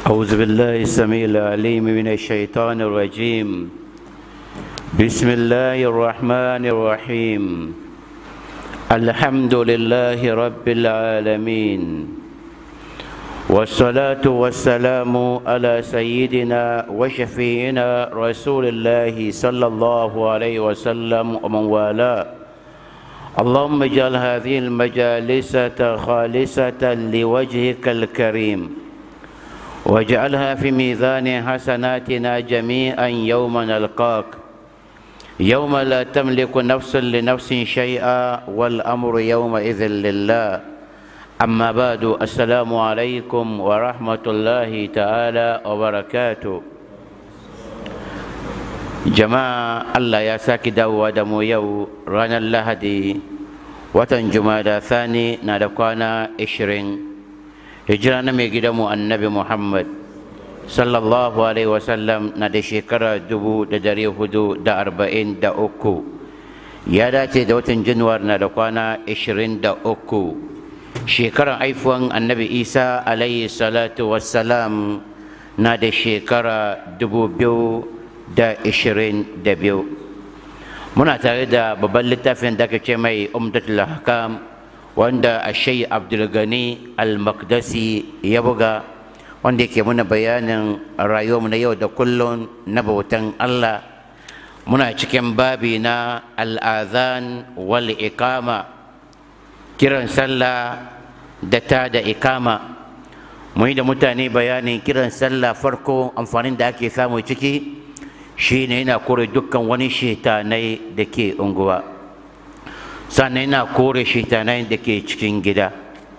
أعوذ بالله السميع العليم من الشيطان الرجيم بسم الله الرحمن الرحيم الحمد لله رب العالمين والصلاة والسلام على سيدنا وشفينا رسول الله صلى الله عليه وسلم ومن والاه اللهم اجعل هذه المجالس خالصة لوجهك الكريم واجعلها في ميزان حسناتنا جميعا يوم نلقاك يوم لا تملك نفس لنفس شيئا والأمر يومئذ لله أما بعد السلام عليكم ورحمة الله تعالى وبركاته jama'a Allah ya saki dawowa da mu yau ranar lahadi watan jumada thani na da kwana 20 hijira na mai gidanmu annabi muhammad sallallahu alaihi wasallam na da shekara dubu da dari hudu da arba'in da uku ya dace da watan januwar na da kwana 23 shekaran haifuwan annabi isa alaihi salatu wassalam na da shekara dubu biyu da ishirin da biyu muna tare da babban littafin da aka ce mai umdatul hakam wanda ashai abdulgani al-makdasi ya buga wanda yake muna bayanin rayuwarmu na yau da kullum na bautan allah muna cikin babi na al'azan wal ikama kiran sallah da ta da ikama mu yi da mutane bayanin kiran sallah farko amfanin da ake samu ciki shine yana kore dukkan wani shetanai da ke unguwa sannan yana kore shetanai da ke cikin gida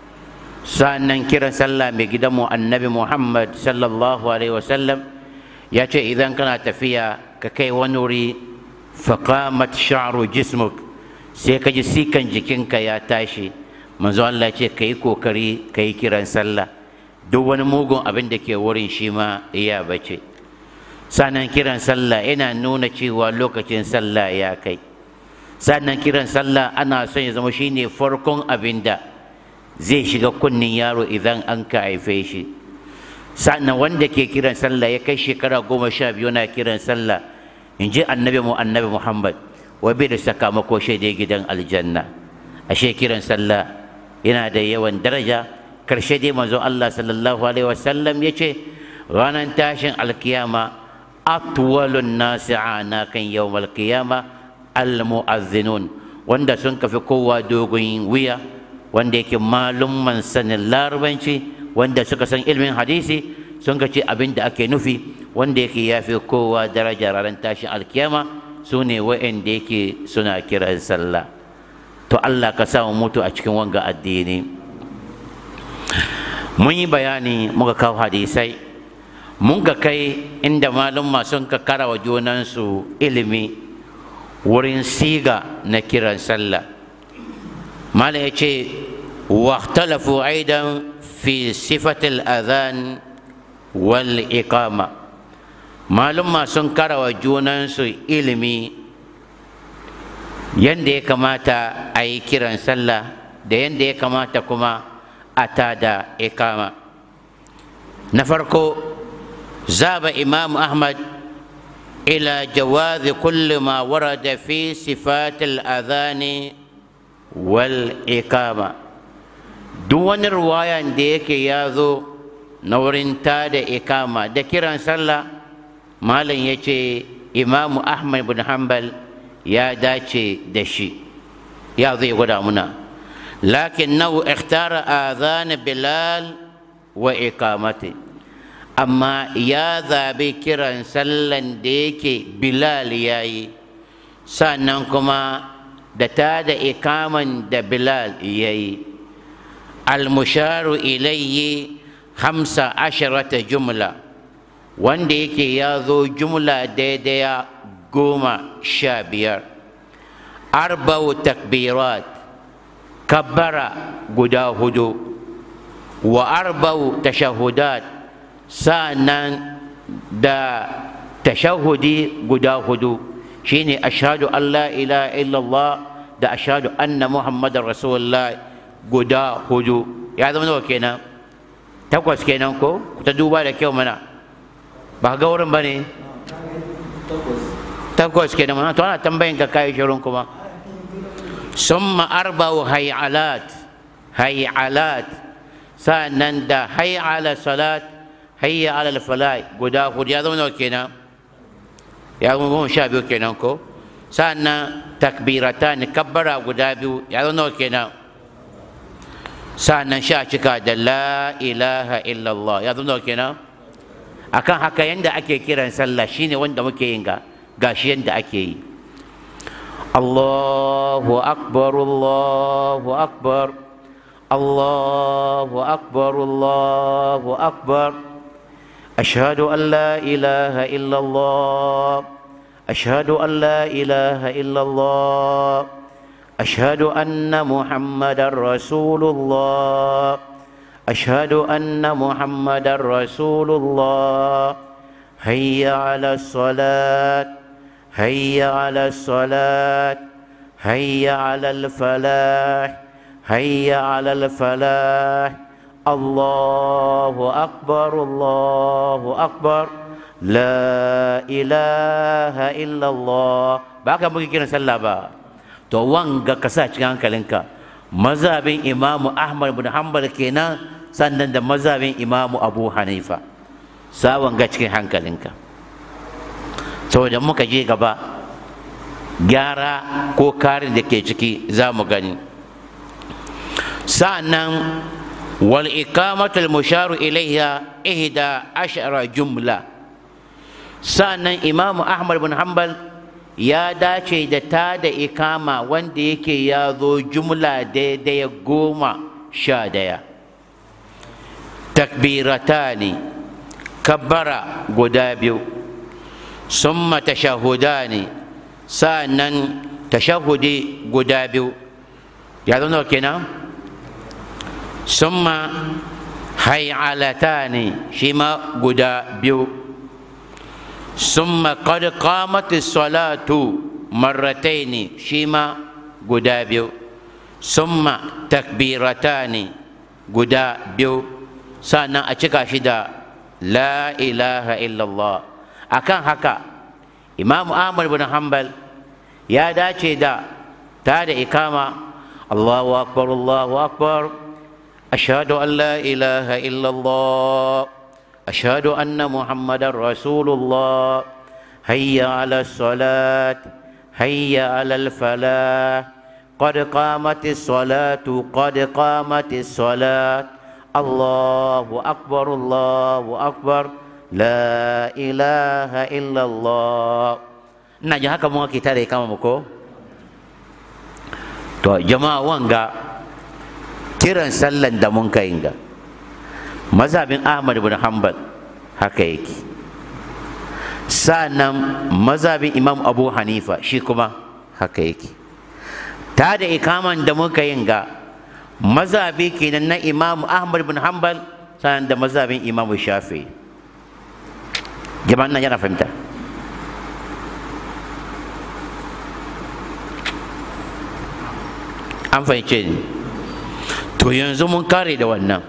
sannan kiran sallah mai gidanmu annabi muhammad sallallahu alaihi wasallam ya ce idan kana tafiya ka kai wani wuri faƙamat sha'ru jismuk sai ka ji sikan jikinka ya tashi manzo Allah ce ka yi kokari ka yi kiran sallah duk wani mugun abin da ke wurin shi ma iya bace sannan kiran sallah yana nuna cewa lokacin sallah ya kai sannan kiran sallah ana son ya zama shine farkon abin da zai shiga kunnin yaro idan an ka haife shi sannan wanda ke kiran sallah ya kai shekara goma sha biyu na kiran sallah in ji annabi mu annabi muhammad wai bai da sakamako shaidai gidan aljanna ashe kiran sallah yana da yawan daraja karshe dai manzo allah sallallahu alaihi wasallam ya ce ranar tashin alkiyama atwalun nasi anakan yawmal qiyama almu'azzinun wanda sun kafi kowa dogon wuya wanda yake malumman sanin larabanci wanda suka san ilmin hadisi sun ga ce abin da ake nufi wanda yake yafi kowa daraja ranar tashin alkiyama su ne wa'anda yake suna kiran sallah to Allah ka samu mutu a cikin wanga addini mun yi bayani muka kawo hadisai mun ga kai inda malumma sun ka karawa junansu ilimi wurin siga na kiran sallah malam ya ce واختلفوا أيضا في صفة الأذان والإقامة معلوم ما سنكر وجونان سو إلمي yanda ya kamata a yi kiran sallah da yanda ya kamata kuma a tada ikama na farko zaba imam ahmad ila jawazi kulli ma warada fi sifatil adhani wal ikama duk wani ruwayan da yake ya zo na wurin tada ikama da kiran sallah malam ya ce imamu ahmad bin hanbal ya dace da shi ya zai gwada muna lakin nau ikhtara azan bilal wa ikamati amma ya zabi kiran sallan da yake bilal ya yi sannan kuma da ta da ikaman da bilal ya yi almusharu ilayyi hamsa asharata jumla wanda yake ya zo jumla daidaya goma sha biyar arba'u takbirat kabbara guda hudu wa arba'u tashahudat sa'annan da tashahudi guda hudu shine ashhadu an la ilaha illallah da ashhadu anna muhammadar rasulullah guda hudu ya zama nawa kenan takwas kenan ko ku ta duba da kyau mana ba ga wurin ba ne takwas kenan mana to ana tambayin ka kayi shirin kuma summa arba'u hay'alat hay'alat sa'annan da hayya ala salat hayya ala falah guda hudu ya zama nawa kenan ya zama goma sha biyu kenan ko sa'annan takbiratan kabbara guda biyu ya zama nawa kenan sa'annan sha cika da la ilaha illallah ya zama nawa kenan akan haka yanda ake kiran sallah shine wanda muke yin ga gashi yanda ake yi Allahu akbar Allahu akbar الله أكبر الله أكبر أشهد أن لا إله إلا الله أشهد أن لا إله إلا الله أشهد أن محمد رسول الله أشهد أن محمد رسول الله هيا على الصلاة هيا على الصلاة هيا على الفلاح هيا على الفلاح الله أكبر الله أكبر لا إله إلا الله baka muke kiran sallah ba to wanga ka sa cikin hankalinka mazhabin imamu ahmad bin hanbal kenan sannan da mazhabin imamu abu hanifa sa wanga cikin hankalinka saboda muka je gaba gyara ko karin da ke ciki za mu gani sa'annan wal iqamatul musharu ilaiha ihda ashara jumla sa'annan imam ahmad bin hanbal ya dace da ta da ikama wanda yake ya zo jumla daidai goma sha daya takbiratani kabbara guda biyu summa tashahudani sa'annan tashahudi guda biyu ya zo nawa kenan ثم هيعلتان شما قدا بيو ثم قد قامت الصلاة مرتين شما قدا بيو ثم تكبيرتان قدا بيو سانا أشكا شدا لا إله إلا الله أكان هكا إمام أحمد بن حنبل يا داتي دا تاد إقامة الله أكبر الله أكبر أشهد أن لا إله إلا الله أشهد أن محمد رسول الله هيا على الصلاة هيا على الفلاح قد قامت الصلاة قد قامت الصلاة الله أكبر الله أكبر لا إله إلا الله نجاح كم kita deh kamu muko to jama'a wanga kiran sallan da mun kai ga mazhabin ahmad bin hanbal haka yake sa'annan mazhabin imam abu hanifa shi kuma haka yake ta da ikaman da muka yin ga mazhabi kenan na imam ahmad bin hanbal sa'an da mazhabin imam shafi jama'an nan yana fahimta an fahimce ni to yanzu mun kare da wannan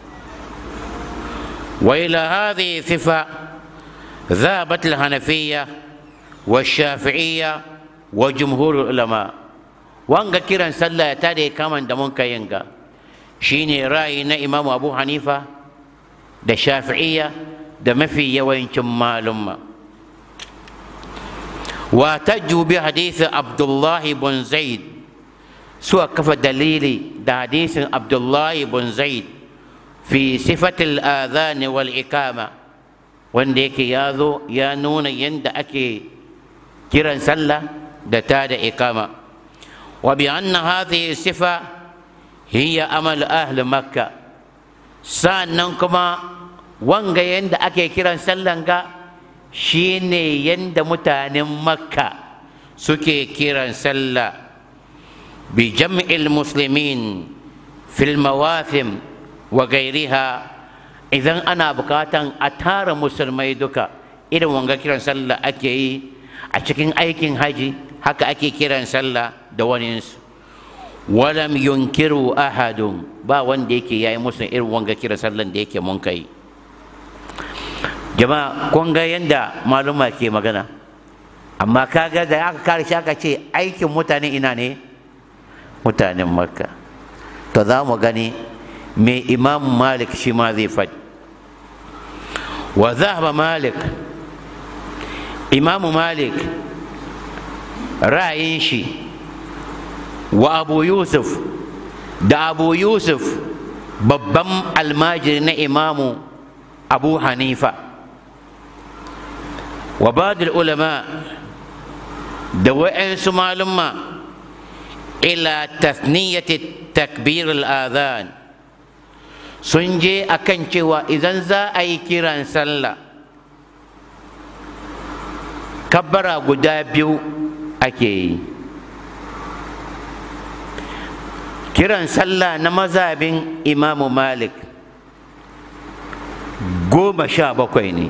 وإلى هذه الصفة ذهبت الحنفية والشافعية وجمهور العلماء وانغا كيران صلى تادي كمان دمون كاينغا شيني رأي إمام أبو حنيفة دا شافعية دا مفي يوين معلومة واحتجوا بحديث عبد الله بن زيد سوى كف دليلي دا حديث عبد الله بن زيد في صفة الآذان والإقامة wanda yake ya zo ya nuna yadda ake kiran sallah da ta da ikama wa bi anna hadhihi sifa hiya amal ahli makka sannan kuma wanga yadda ake kiran sallan ga shine yadda mutanen makka suke kiran sallah bi jam'il muslimin fil mawathim wa gairiha idan ana bukatan a tara musulmai duka irin wanga kiran sallah ake yi a cikin aikin haji haka ake kiran sallah da waninsu walam yunkiru ahadun ba wanda yake yayi musu irin wanga kira sallan da yake mun kai jama'a kun ga yanda maluma ke magana amma kaga da aka kare shi aka ce aikin mutane ina ne mutanen makka to za mu gani mai imam malik shi ma zai faɗi wa zahaba malik imamu malik ra'ayin shi wa abu yusuf da abu yusuf babban almajiri na imamu abu hanifa wa badul ulama da wa'yansu malumma ila tasniyati takbir al'adhan sun je akan cewa idan za a yi kiran sallah kabbara guda biyu ake yi kiran sallah na mazabin imamu malik goma sha bakwai ne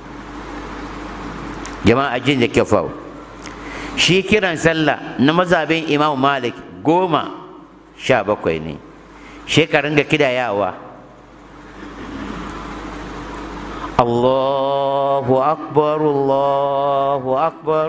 jama'a jin da kyafau shi kiran sallah na mazabin imamu malik goma sha bakwai ne shekarun ga kidayawa Allahu akbar Allahu akbar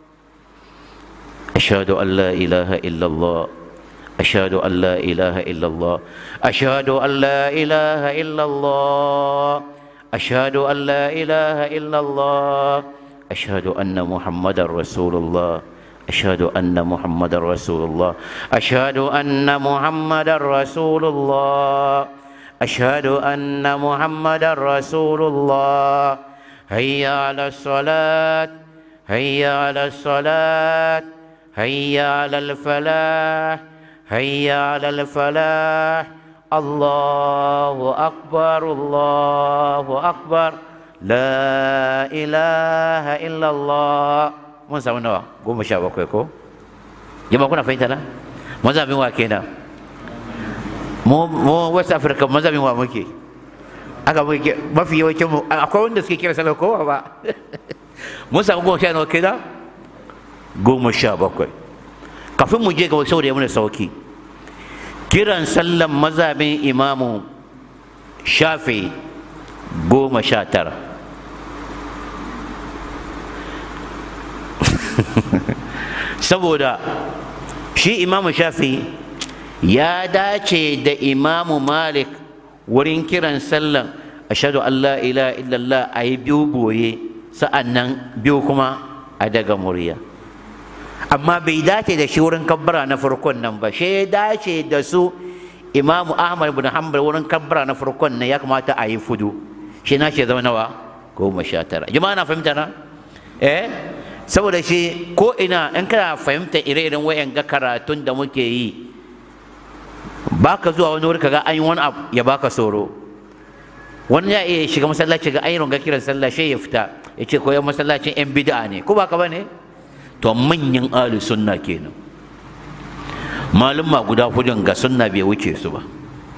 أشهد أن لا إله إلا الله أشهد أن لا إله إلا الله أشهد أن لا إله إلا الله أشهد أن لا إله إلا الله أشهد أن محمد رسول الله أشهد أن محمد رسول الله أشهد أن محمد رسول الله أشهد أن محمد رسول الله هيا على الصلاة هيا على الصلاة هيا على الفلاح هيا على الفلاح الله أكبر الله أكبر لا إله إلا الله mun samu nawa goma sha bakwai ko jama kuna fahimta na mazabin wa kenan mu mu west africa mazabin wa muke aka muke mafi yawancin mu akwai wanda suke kira sallar kowa ba mun samu goma sha nawa kenan goma sha bakwai kafin mu je ga saboda ya muna sauki kiran sallan mazabin imamu shafi goma sha tara saboda shi imamu shafi ya dace da imamu malik wurin kiran sallan ashadu an la ilaha illallah a yi biyu boye sa'an nan biyu kuma a daga murya amma bai dace da shi wurin kabbara na farkon nan ba shi ya dace da su imamu ahmad bin hanbal wurin kabbara na farkon nan ya kamata a yi fudu shi na shi zama nawa goma sha tara jama'a na fahimta na eh saboda shi ko ina in kana fahimta ire-iren wayan ga karatun da muke yi baka zuwa wani wuri kaga an yi wani abu ya baka tsoro wani ya iya shiga masallaci ga an yi runga kiran sallah shi ya fita ya ce koyan masallacin yan bid'a ne ko baka ba ne to manyan ahli sunna kenan malumma guda hudun ga sunna bai wuce su ba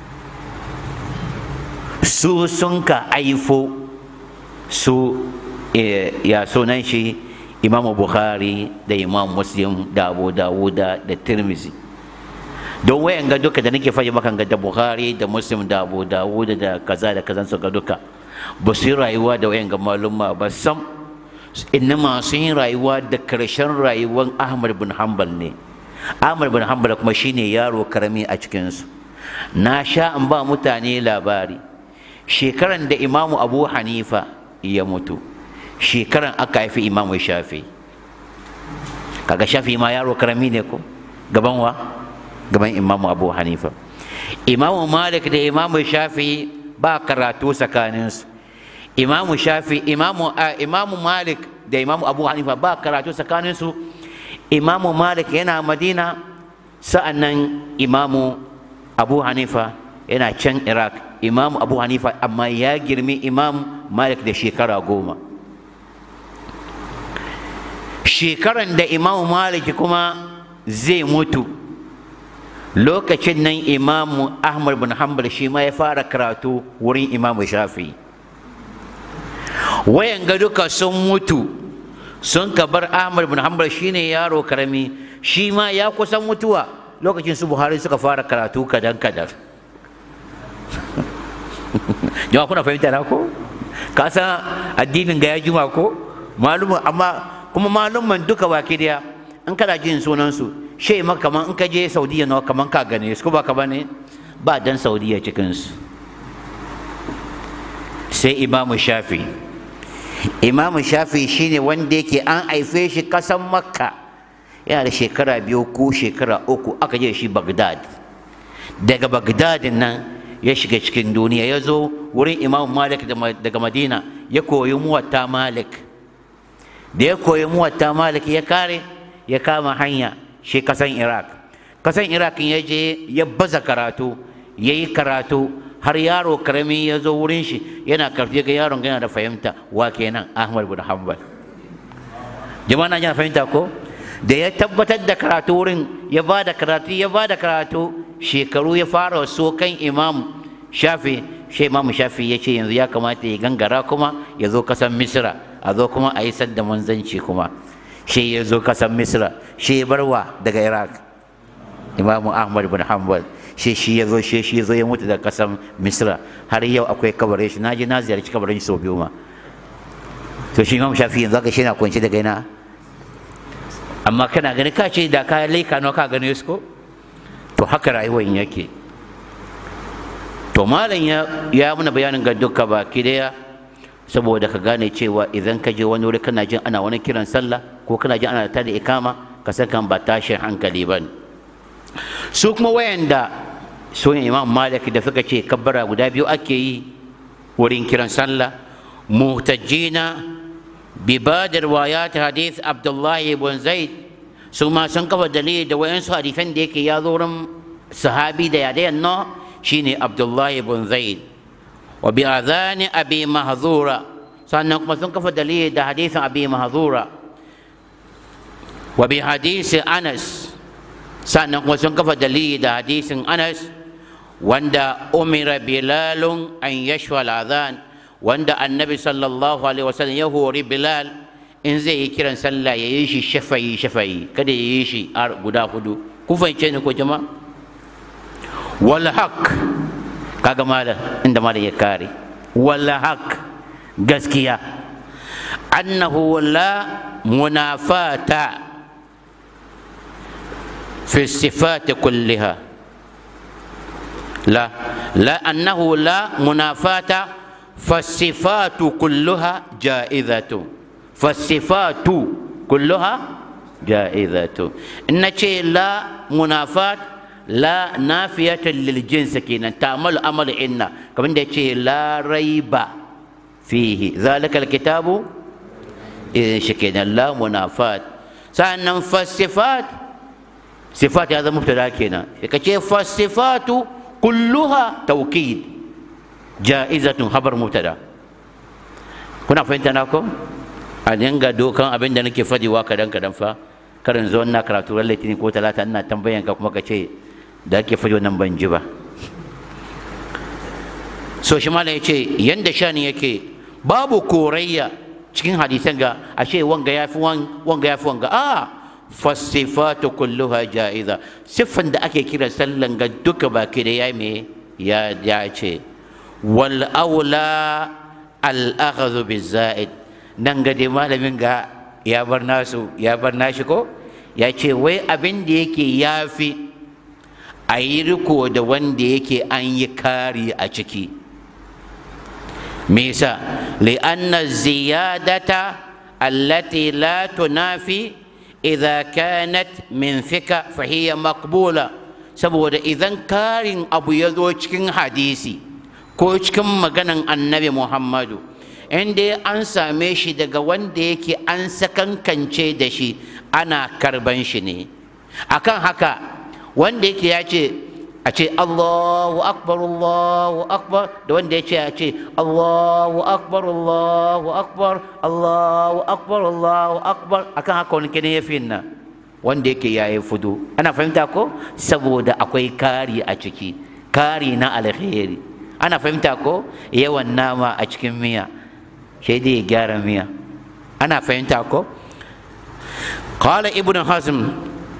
su sun ka aifo su ya sunan shi imamu bukhari da imam muslim da abu dawuda da tirmizi don wayan ga duka da nake faɗi maka ga da bukhari da muslim da abu dawuda da kaza da kazan su ga duka ba su yi rayuwa da wayan ga malumma ba sam innama sun yi rayuwa da karshen rayuwar ahmad bin hanbal ne ahmad bin hanbal kuma shine yaro karami a cikinsu na sha in ba mutane labari shekaran da imamu abu hanifa ya mutu shekaran aka haifi imamu shafi kaga shafi ma yaro karami ne ko gaban wa gaban imamu abu hanifa imamu malik da imamu shafi ba karatu tsakaninsu imamu shafi imamu imamu malik da imamu abu hanifa ba karatu tsakaninsu imamu malik yana madina sa'annan imamu abu hanifa yana can iraq imamu abu hanifa amma ya girmi imam malik da shekara goma shekaran da imamu malik kuma zai mutu lokacin nan imamu ahmad bin hanbal shi ma ya fara karatu wurin imamu shafi wayan ga duka sun mutu sun ka bar ahmad bin hanbal shine yaro karami shi ma ya kusan mutuwa lokacin su buhari suka fara karatu kadan kadan jama'a kuna fahimta na ko ka san addinin ga ya juma ko malum amma kuma malumman duka baki daya in kana jin sunansu shi ma kaman in ka je saudiya nawa kaman ka gane su ko ba ka bane ba dan saudiya cikinsu sai imamu shafi imamu shafi shine wanda yake an haife shi kasan makka yana da shekara biyu ko shekara uku aka je shi bagdad daga bagdad nan ya shiga cikin duniya ya zo wurin imam malik daga madina ya koyi muwatta malik da ya koyi muwatta malik ya kare ya kama hanya shi kasan iraq kasan iraq ya je ya baza karatu ya yi karatu har yaro karami ya zo wurin shi yana karfi ga yaron yana da fahimta wa kenan ahmad bin hanbal jama'a na yana fahimta ko da ya tabbatar da karatu wurin ya ba da karatu ya ba da karatu shekaru ya fara so kan imam shafi shi imam shafi ya ce yanzu ya kamata ya gangara kuma ya zo kasan misra a zo kuma a yi sadda manzanci kuma shi ya zo kasan misra shi ya barwa daga iraq imamu ahmad bin hanbal shi shi ya zo shi shi ya zo ya mutu daga kasan misra har yau akwai kabarin shi na je na ziyarci kabarin shi sau biyu ma to shi imam shafi yanzu aka shi na kwanci daga ina amma kana gani ka ce da ka laika nawa ka gane su ko to haka rayuwar yake to malam ya ya mana bayanin ga duka baki daya saboda ka gane cewa idan ka je wani wuri kana jin ana wani kiran sallah ko kana jin ana tada ikama ka san kan ba tashin hankali ba su kuma wayanda su ne imam malik da suka ce kabbara guda biyu ake yi wurin kiran sallah muhtajjina bi badar wayat hadith abdullahi ibn zaid su ma sun kafa dalili da wayansu hadisan da yake ya zo wurin sahabi da yadayan no shine abdullahi ibn zaid wa bi adhani abi mahzura sannan kuma sun kafa dalili da hadisin abi mahzura wa bi hadisi anas sannan kuma sun kafa dalili da hadisin anas wanda umira bilalun an yashwa al-adhan wanda annabi sallallahu alaihi wasallam ya hori bilal in zai yi kiran sallah ya yi shi shafayi shafayi kada ya yi shi guda hudu ku fahimce ni ko jama'a wal haq kaga malam inda malam ya kare wal haq gaskiya annahu la munafata fi sifat kulliha la la annahu la munafata فالصفات كلها جائزة فالصفات كلها جائزة إن لا منافات لا نافية للجنس كينا تعمل أمل إنا كمان لا ريب فيه ذلك الكتاب إذن شكينا لا منافات سأنا فالصفات صفات هذا مبتدا كينا فالصفات كلها توكيد ja'izatun habar mubtada kuna fahimta na ko a dinga dokan abin da nake fadiwa kadan kadan fa karin zo na karatu ran litinin ko talata ina tambayan ka kuma ka ce da ake fadi wannan ban ji ba so shi malam yace yanda shani yake babu korayya cikin hadisan ga ashe wanga yafi wanga yafi wanga a fasifatu kulluha ja'iza siffan da ake kira sallan ga duka baki da ya me ya ya ce والأولى الأخذ بالزائد nan ga dai malamin ga ya bar nasu ya bar nashi ko ya ce wai abin da yake ya fi a yi riko da wanda yake an yi kari a ciki me yasa li'anna ziyadata allati la tunafi idza kanat min fika fa hiya maqbula saboda idan karin abu ya zo cikin hadisi ko cikin maganan annabi muhammadu inda an same shi daga wanda yake an sakankance da shi ana karban shi ne akan haka wanda yake ya ce a ce allahu akbar allahu akbar da wanda ya ce a ce allahu akbar allahu akbar allahu akbar allahu akbar akan haka wani kenan ya fi nan wanda yake ya yi fudu ana fahimta ko saboda akwai kari a ciki kari na alheri ana fahimta ko yawan nama a cikin miya sai dai ya gyara miya ana fahimta ko qala ibn hazm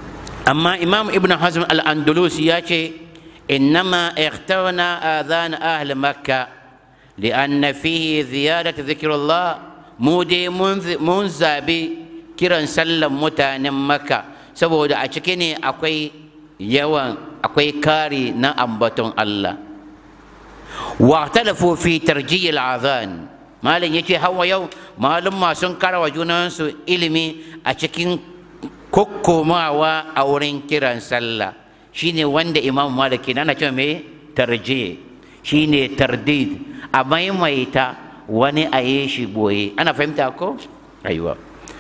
amma imam ibn hazm al-andalusi ya ce innama ikhtarna adhan ahli makka lianna fihi ziyadat zikrullah mu dai mun zabi kiran sallan mutanen makka saboda a ciki ne akwai yawan akwai kari na ambaton Allah wa talafu fi tarjiyil adhan malam yace hawa yau malum sun karawa junansu ilimi a cikin kokkomawa a wurin kiran sallah shine wanda imam maliki na cewa me tarji shine tardid a maimaita wani a yi shi boye ana fahimta ko aiwa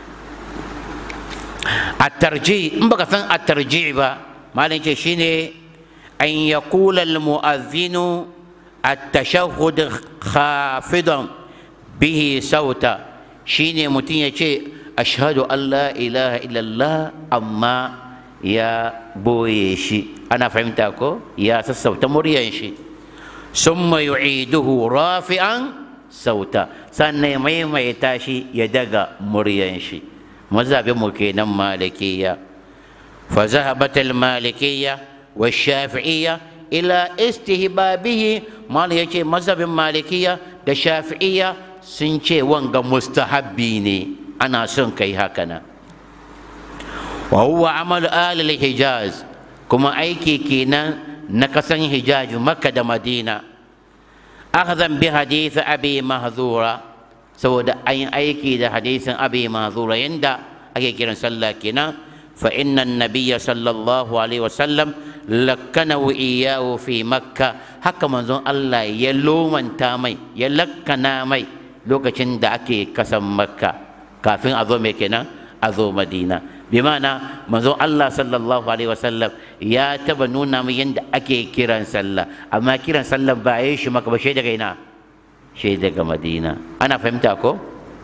a tarji in baka san a tarji ba malam ce shine an yaqula al mu'adhdhinu at-tashahhud khafidan bihi sauta shine mutum ya ce ashhadu an la ilaha illallah amma ya boye shi ana fahimta ko ya sassauta muryan shi summa yu'iduhu rafi'an sauta sannan ya maimaita shi ya daga muryan shi mazhabin mu kenan malikiya fa zahabat al malikiyya wa shafi'iyya ila istihbabihi mal yace mazhabin malikiya da shafi'iyya sun ce wanga mustahabbi ne ana son kai haka na wa huwa amal alil hijaz kuma aiki kenan na kasan hijaz makka da madina akhzan bi hadith abi mahzura saboda an yi aiki da hadisin abi mahzura yanda ake kiran sallah kenan fa inna nabiyya sallallahu alaihi wasallam lakkanahu iyahu fi makka haka manzon Allah ya lomanta mai ya lakkana mai lokacin da ake kasan makka kafin a zo mai kenan a zo madina bi ma'ana manzon Allah sallallahu alaihi wasallam ya taba nuna min yadda ake kiran sallah amma kiran sallah ba a yi shi maka ba shi daga ina shi daga madina ana fahimta ko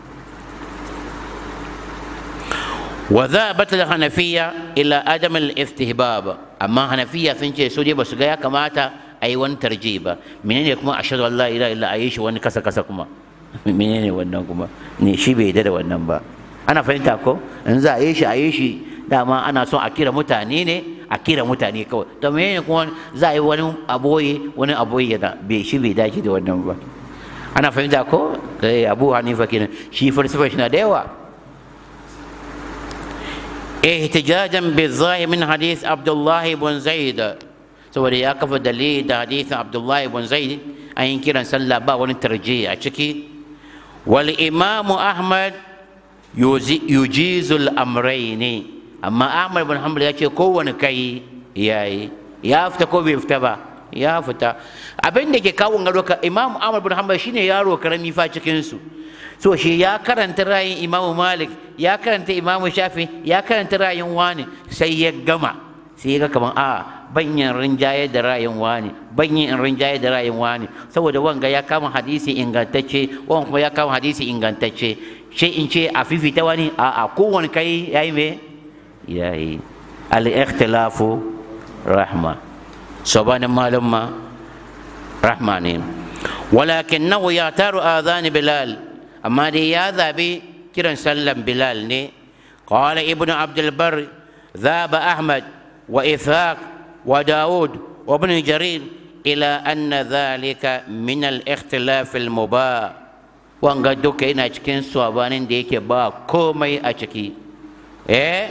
wa dhahabat al-hanafiyya ila adam al-istihbab amma hanafiya sun ce su dai ba su ga ya kamata a yi wani tarji ba menene kuma ashhadu an la ilaha illa a yi shi wani kasa kasa kuma menene wannan kuma ne shi bai da wannan ba ana fahimta ko in za a yi shi a yi shi dama ana son a kira mutane ne a kira mutane kawai to menene kuma za a yi wani aboye wani aboye da bai shi bai dace da wannan ba ana fahimta ko eh Abu Hanifa kenan shi falsafa shi na da yawa ihtijajan bi zahir min hadith Abdullah ibn Zaid saboda ya kafa dalili da hadithin Abdullah ibn Zaid an yi kiran sallah ba wani tarjihi a ciki wal imamu Ahmad yujizul amraini amma ahmad bin hanbal ya ce kowane kai yayi ya fita ko bai fita ba ya fita abin da ke kawo gado ka imam ahmad bin hanbal shine yaro karami fa cikin su so shi ya karanta rayin imam malik ya karanta imam shafi ya karanta rayin wani sai ya gama sai ya ga kaman a banyan rinjaye da rayin wani banyan rinjaye da rayin wani saboda wanga ya kama hadisi ingantacce wanga kuma ya kama hadisi ingantacce sai in ce a fifita wani a a kowane kai ya yi me ya yi al-ikhtilafu rahma sabanin malumma rahma ne walakin nahu ya taru azani bilal amma dai ya zabi kiran sallan bilal ne qala ibnu abdul bar ذهب أحمد وإسحاق وداود وابن جرير إلى أن ذلك من الاختلاف المباح wanga duka yana cikin sabanin da yake ba komai a ciki eh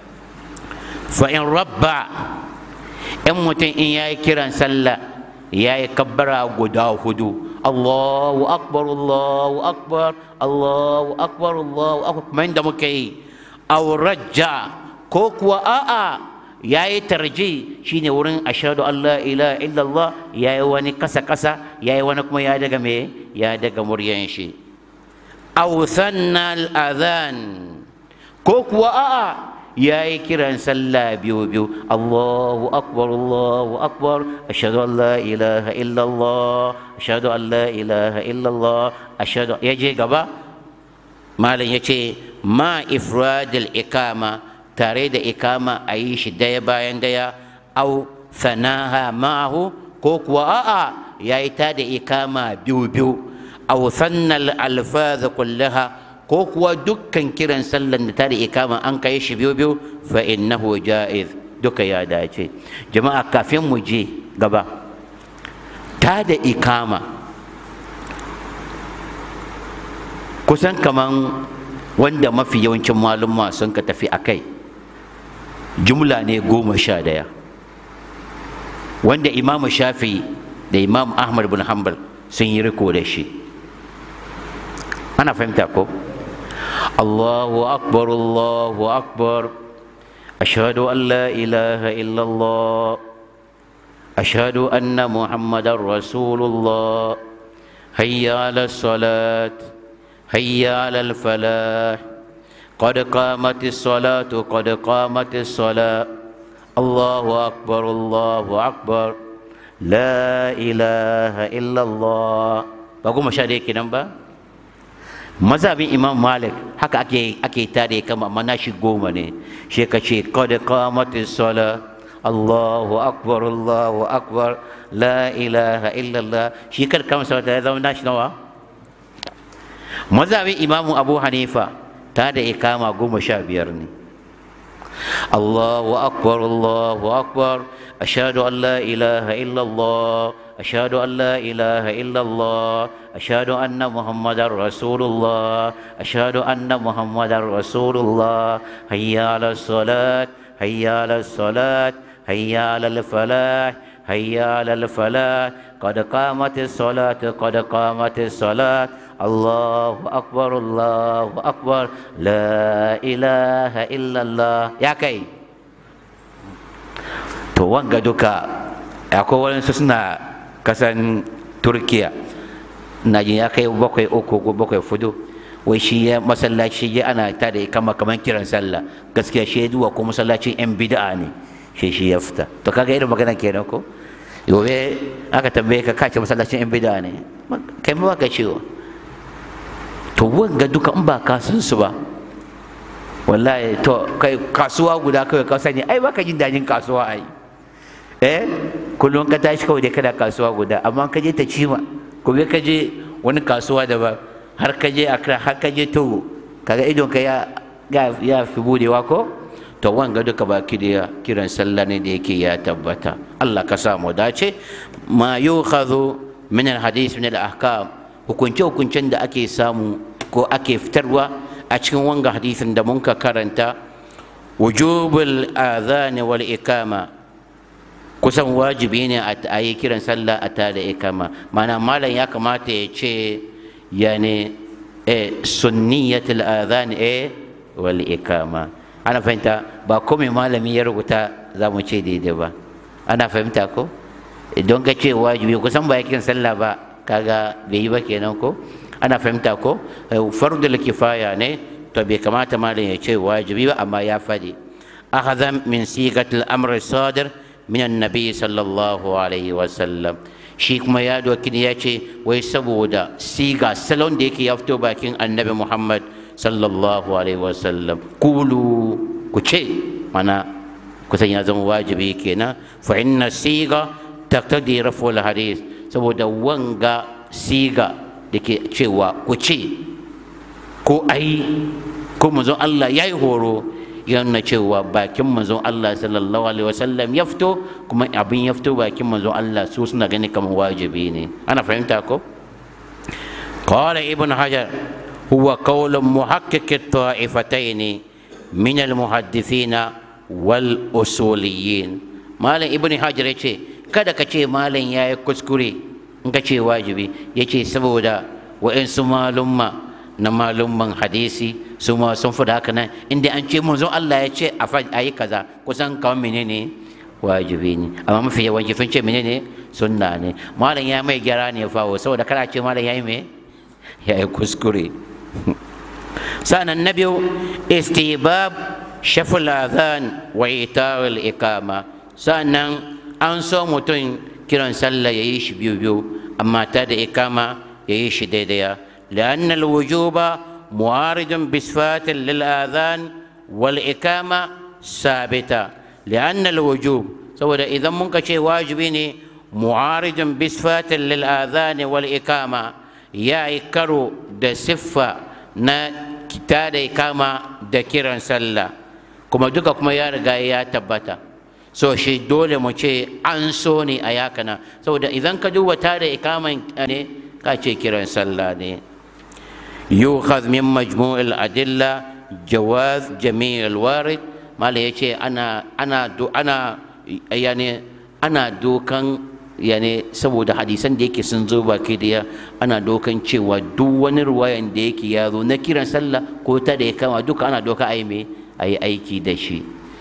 fa in rabba in mutum in yayi kiran sallah yayi kabbara guda hudu Allahu akbar Allahu akbar Allahu akbar Allahu akbar kuma inda muke yi aw rajja ko kuwa a'a yayi tarji shine wurin ashhadu an la ilaha illallah yayi wani kasa kasa yayi wani kuma ya daga me ya daga muryan shi aw sanna al adhan ko kuwa a'a yayi kiran sallah biyu biyu Allahu akbar Allahu akbar ashhadu an la ilaha illallah ashhadu an la ilaha illallah ashhadu yaje gaba malam yace ma ifradil ikama tare da ikama a yi shi daya bayan daya au sanaha ma'ahu ko kuwa a'a ya yi ta da ikama biyu biyu au sannal alfaz kullaha ko kuwa dukkan kiran sallan da ta da ikama an kai shi biyu biyu fa innahu ja'iz duka ya dace jama'a kafin mu je gaba ta da ikama kusan kaman wanda mafi yawancin malumma sun ka tafi a kai jumla ne goma sha daya wanda imamu shafi da imam ahmad bin hanbal sun yi riko da shi ana fahimta ko allahu akbar allahu akbar ashhadu an la ilaha illallah ashhadu anna muhammadan rasulullah hayya ala salat hayya ala falah قد قامت الصلاة قد قامت الصلاة الله أكبر الله أكبر لا إله إلا الله بقول مشاهدة كده mazhabin imam malik haka ake ake tare kama mana shi goma ne shi ka ce qad qamatis sala Allahu akbar Allahu akbar la ilaha illallah shi kar kama sauta ya zama nashi nawa mazhabin imamu abu hanifa ta da ikama goma sha biyar ne Allahu akbar Allahu akbar ashhadu an la ilaha illallah أشهد أن لا إله إلا الله أشهد أن محمدا رسول الله أشهد أن محمدا رسول الله هيا على الصلاة هيا على الصلاة هيا على الفلاح هيا على الفلاح قد قامت الصلاة قد قامت الصلاة الله أكبر الله أكبر لا إله إلا الله يا كي to wanga duka akwai waɗansu suna kasan turkiya na jin ya kai bakwai uku ko bakwai fudu wai shi ya masallaci ya ana ta da kama kaman kiran sallah gaskiya shi ya duwa ko masallacin yan bid'a ne shi shi ya fita to kaga irin magana kenan ko gobe aka tambaye ka kace masallacin yan bid'a ne kai ma ka cewa to wanga duka in ba ka san su ba wallahi to kai kasuwa guda kawai ka sani ai baka jin dajin kasuwa ai eh kullum ka tashi kawai dai kana kasuwa guda amma ka je ta cima gobe ka je wani kasuwa daban har ka je Accra har ka je Togo kaga idon ka ya ya fi budewa ko to wanga duka baki da kiran sallah ne da yake ya tabbata Allah ka sa mu dace ma yukhadhu min alhadith min alahkam hukunce hukuncen da ake samu ko ake fitarwa a cikin wanga hadisin da mun ka karanta wujubul adhan wal ikama kusan wajibi ne a yi kiran sallah a tada ikama mana malam ya kamata ya ce yani eh, sunniyatul adhan eh wal ikama ana fahimta ba komai malami ya rubuta za mu ce daidai ba ana fahimta ko don ka ce wajibi kusan ba ya kiran sallah ba kaga bai yi ba kenan ko ana fahimta ko fardul kifaya ne to bai kamata malam ya ce wajibi ba amma ya faɗi akhadha min sigatil amr sadir min annabi sallallahu alaihi wasallam shi kuma ya doki ya ce wai saboda siga salon da yake ya fito bakin annabi muhammad sallallahu alaihi wasallam kulu ku ce mana kusan ya zama wajibi kenan fa inna siga taqtadi raful hadith saboda wanga siga da ke cewa ku ce ko ai ko manzon Allah ya yi horo yana cewa bakin manzon Allah sallallahu alaihi wasallam ya fito kuma abin ya fito bakin manzon Allah su suna gani kamar wajibi ne ana fahimta ko قال ابن حجر هو قول محقق الطائفتين من المحدثين والأصوليين مالن ابن حجر يقول kada ka ce malam ya yi kuskure in ka ce wajibi ya ce saboda wa'insu malumma na malumman hadisi su ma sun fi haka nan inda an ce manzon Allah ya ce a yi kaza kusan kawai menene wajibi ne amma mafi yawanci sun ce menene sunna ne malam ya mai gyara ne fawo saboda kana ce malam ya yi me ya yi kuskure sa'an na biyu istibab shaful adhan wa ita'ul ikama sa'annan an so mutum kiran sallah ya yi shi biyu biyu amma ta da ikama ya yi shi daidaya لأن الوجوب معارض بصفات للآذان والإقامة ثابتة لأن الوجوب سواء إذا منك شيء واجبيني معارض بصفات للآذان والإقامة يا إكرو دا صفة نا كتاد إقامة دا كيران سلا كما دوكا كما يا رجاء يا تبتا so shi dole mu ce an so ne a yakana saboda idan ka duba ta da ikaman ne ka ce kiran sallah ne yukhadh min majmu'il adilla jawaz jami'il warid mala yace ana ana ana yani ana dokan yani saboda hadisan da yake sun zo baki daya ana dokan cewa duk wani ruwayan da yake ya zo na kiran sallah ko ta da ya kama duka ana doka a yi me a yi aiki da shi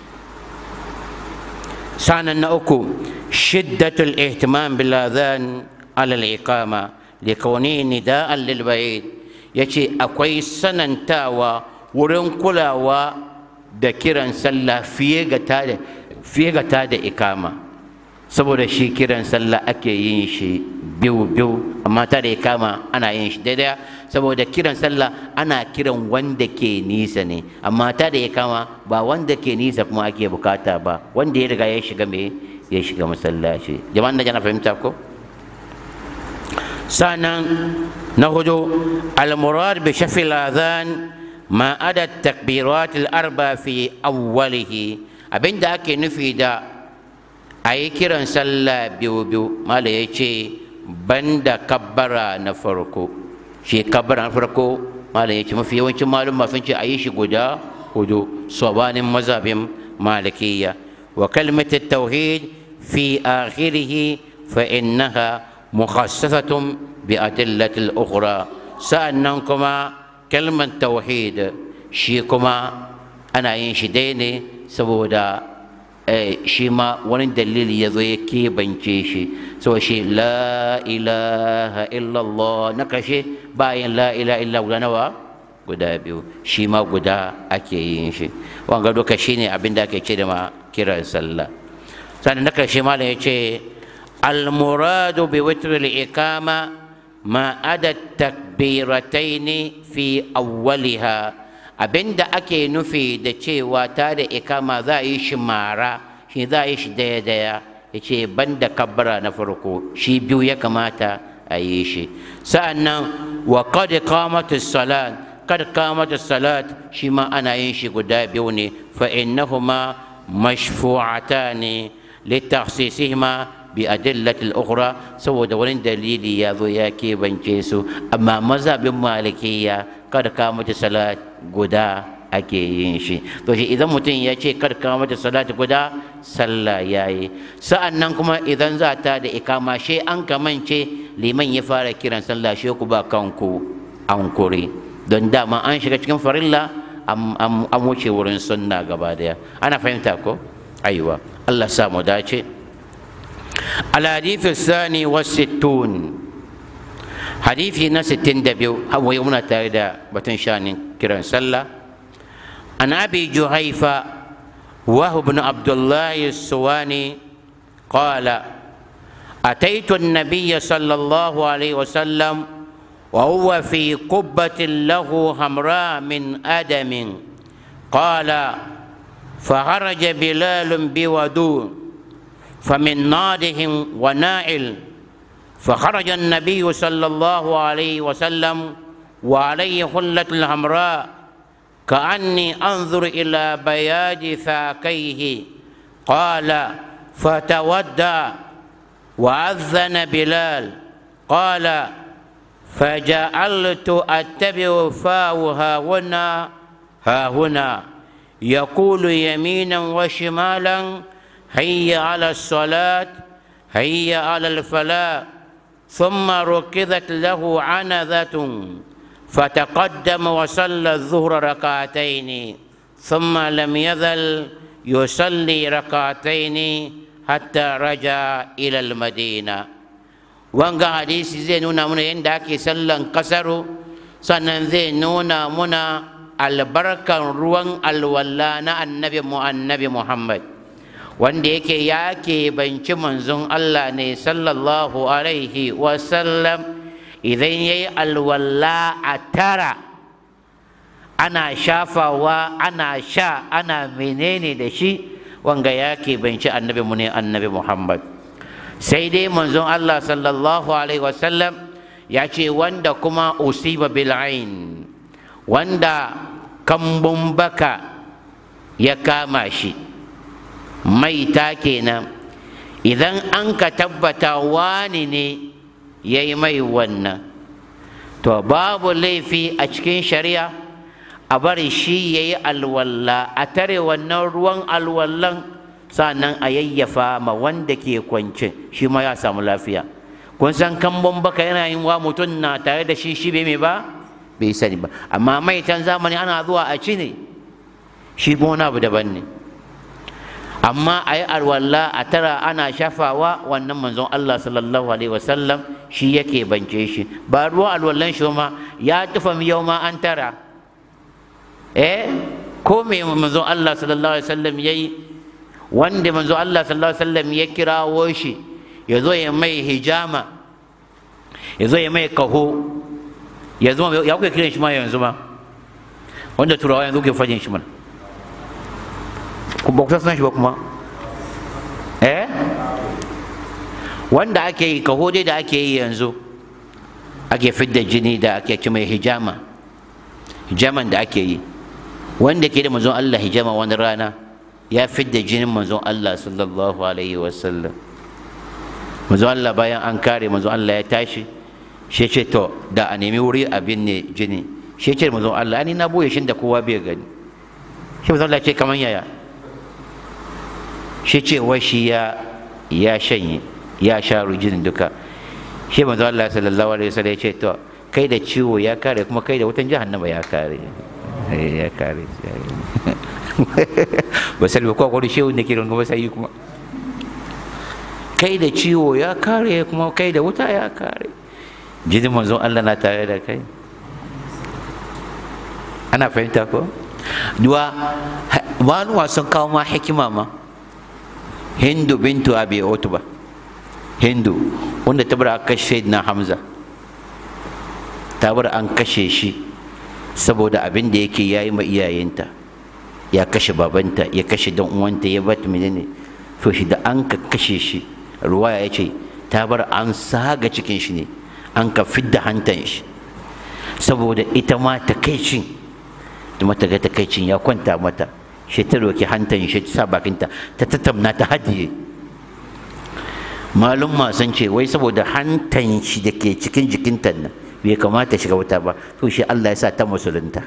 sanan na uku shiddatul ihtimam bil adhan ala al iqama li kauni nida'an lil ba'id yace akwai sanantawa wurin kulawa da kiran sallah fiye ga ta da fiye ga ta da ikama saboda shi kiran sallah ake yin shi biyu biyu amma ta da ikama ana yin shi daidai saboda kiran sallah ana kiran wanda ke nisa ne amma ta da ikama ba wanda ke nisa kuma ake bukata ba wanda ya riga ya shiga me ya shiga masallaci jama'an da jana fahimta ko sanan na hudu al-murad bi shafi al-adhan ma ada takbirat al-arba fi awwalihi abinda ake nufi da a yi kiran sallah biyu biyu mala ya ce banda kabbara na farko shi kabbara na farko mala ya ce mafi yawancin malum sun ce a yi shi guda hudu sabanin mazhabin malikiya wa kalmatar tauhid fi akhirihi fa innaha mukhassasatun bi adillatil ukhra sa'annan kuma kalmar tauhid shi kuma ana yin shi dai ne saboda shi ma wani dalili ya zo ya keɓance shi saboda shi la ilaha illallah na kashe bayan la ilaha illa guda nawa guda biyu shi ma guda ake yin shi wanga duka shi ne abin da ake ce da ma kiran sallah sannan na kashe malam ya ce almuradu bi witr ikama ma ada takbirataini fi awwaliha abinda ake nufi da cewa ta da ikama za a yi shi mara shi za a yi shi daya daya ya ce banda kabbara na farko shi biyu ya kamata a yi shi sa'annan wa qad qamatus salat kad qamatus salat shi ma ana yin shi guda biyu ne fa innahuma mashfu'atani litakhsisihima bi adillatil ukhra saboda wani dalili ya zo ya keɓance su amma mazhabin malikiya kada ka mata salat guda ake yin shi to shi idan mutum ya ce kada ka mata salat guda sallah yayi sa'an nan kuma idan za ta da ikama she an kamance liman ya fara kiran sallah she ku ba kanku an kure don dama an shiga cikin farilla an wuce wurin sunna gaba daya ana fahimta ko aiwa Allah sa mu dace الحديث الثاني والستون حديث ناس التندبيو هو يومنا تايدا بتنشان كران سلا عن أبي جهيفة وهو بن عبد الله السواني قال أتيت النبي صلى الله عليه وسلم وهو في قبة له حمراء من آدم قال فخرج بلال بودون فمن نادهم ونائل فخرج النبي صلى الله عليه وسلم وعليه حلة الحمراء كأني أنظر إلى بياض ثاكيه قال فتودى وأذن بلال قال فجعلت أتبع فاه ها هنا ها هنا يقول يمينا وشمالا هيا على الصلاة هيا على الفلاح ثم ركضت له عنذة فتقدم وصلى الظهر ركعتين ثم لم يزل يصلي ركعتين حتى رجع إلى المدينة wanga hadisi zai nuna muna yadda ake sallan kasaru sannan zai nuna muna albarkan ruwan alwala na annabi mu annabi muhammad wanda yake ya banci manzon Allah ne sallallahu alaihi wasallam idan ya yi alwala a tara ana shafawa ana sha ana menene da shi wanga ya banci annabi mu ne annabi Muhammad sai dai manzon Allah sallallahu alaihi wasallam ya ce wanda kuma usiba bil'ain wanda kambun baka ya kama shi maita kenan idan an ka tabbata wani ne ya yi mai wannan to babu laifi a cikin shari'a a bari shi ya yi alwalla a tare wannan ruwan alwallan sannan a yayyafa ma wanda ke kwance shi ma ya samu lafiya kun san kambon baka yana yin wa mutum na tare da shi shi bai mai ba bai sani ba amma maitan zamani ana zuwa a ci ne shi kuma wani abu daban ne amma a yi alwala a tara ana shafawa wannan manzon Allah sallallahu alaihi wasallam shi yake bance shi ba ruwan alwallan shi ma ya tufa yau ma an tara eh ko me manzon Allah sallallahu alaihi wasallam yayi wanda manzon Allah sallallahu alaihi wasallam ya kirawo shi ya zo ya mai hijama ya zo ya mai kaho ya zo ya kuke kiran shi ma yanzu ma wanda turawa yanzu ke fajin shi mana ba ku san shi ba kuma eh wanda ake yi kaho dai da ake yi yanzu ake fidda jini da ake ci mai hijama hijaman da ake yi wanda ke da manzon Allah hijama wani rana ya fidda jinin manzon Allah sallallahu alaihi wasallam manzon Allah bayan an kare manzon Allah ya tashi shi ce to da a nemi wuri abin ne jini shi ce manzon Allah ni na boye shi da kowa bai gani shi manzon Allah ce kaman yaya shi ce wai shi ya ya shanye ya sha jinin duka shi manzo Allah sallallahu alaihi wasallam ya ce to kai da ciwo ya kare kuma kai da wutan jahannama ya kare ya kare ba sai ko ko shehu ne kiran kuma sai kuma kai da ciwo ya kare kuma kai da wuta ya kare jinin manzon Allah na tare da kai ana fahimta ko duwa maluwa sun kawo ma hikima ma hindu bintu abi utba hindu wanda ta bar aka kashe na hamza ta bar an kashe shi saboda abin da yake yayi ma iyayenta ya kashe babanta ya kashe dan uwanta ya bata menene to shi da an ka kashe shi ruwaya ya ce ta bar an saga cikin shi ne an ka fidda hantan shi saboda ita ma takaicin da mata ga takaicin ya kwanta mata shi ta roki hantan shi ta sa bakinta ta tattauna ta hadiye malum sun ce wai saboda hantan shi da ke cikin jikinta nan bai kamata shiga wuta ba to shi Allah ya sa ta musulunta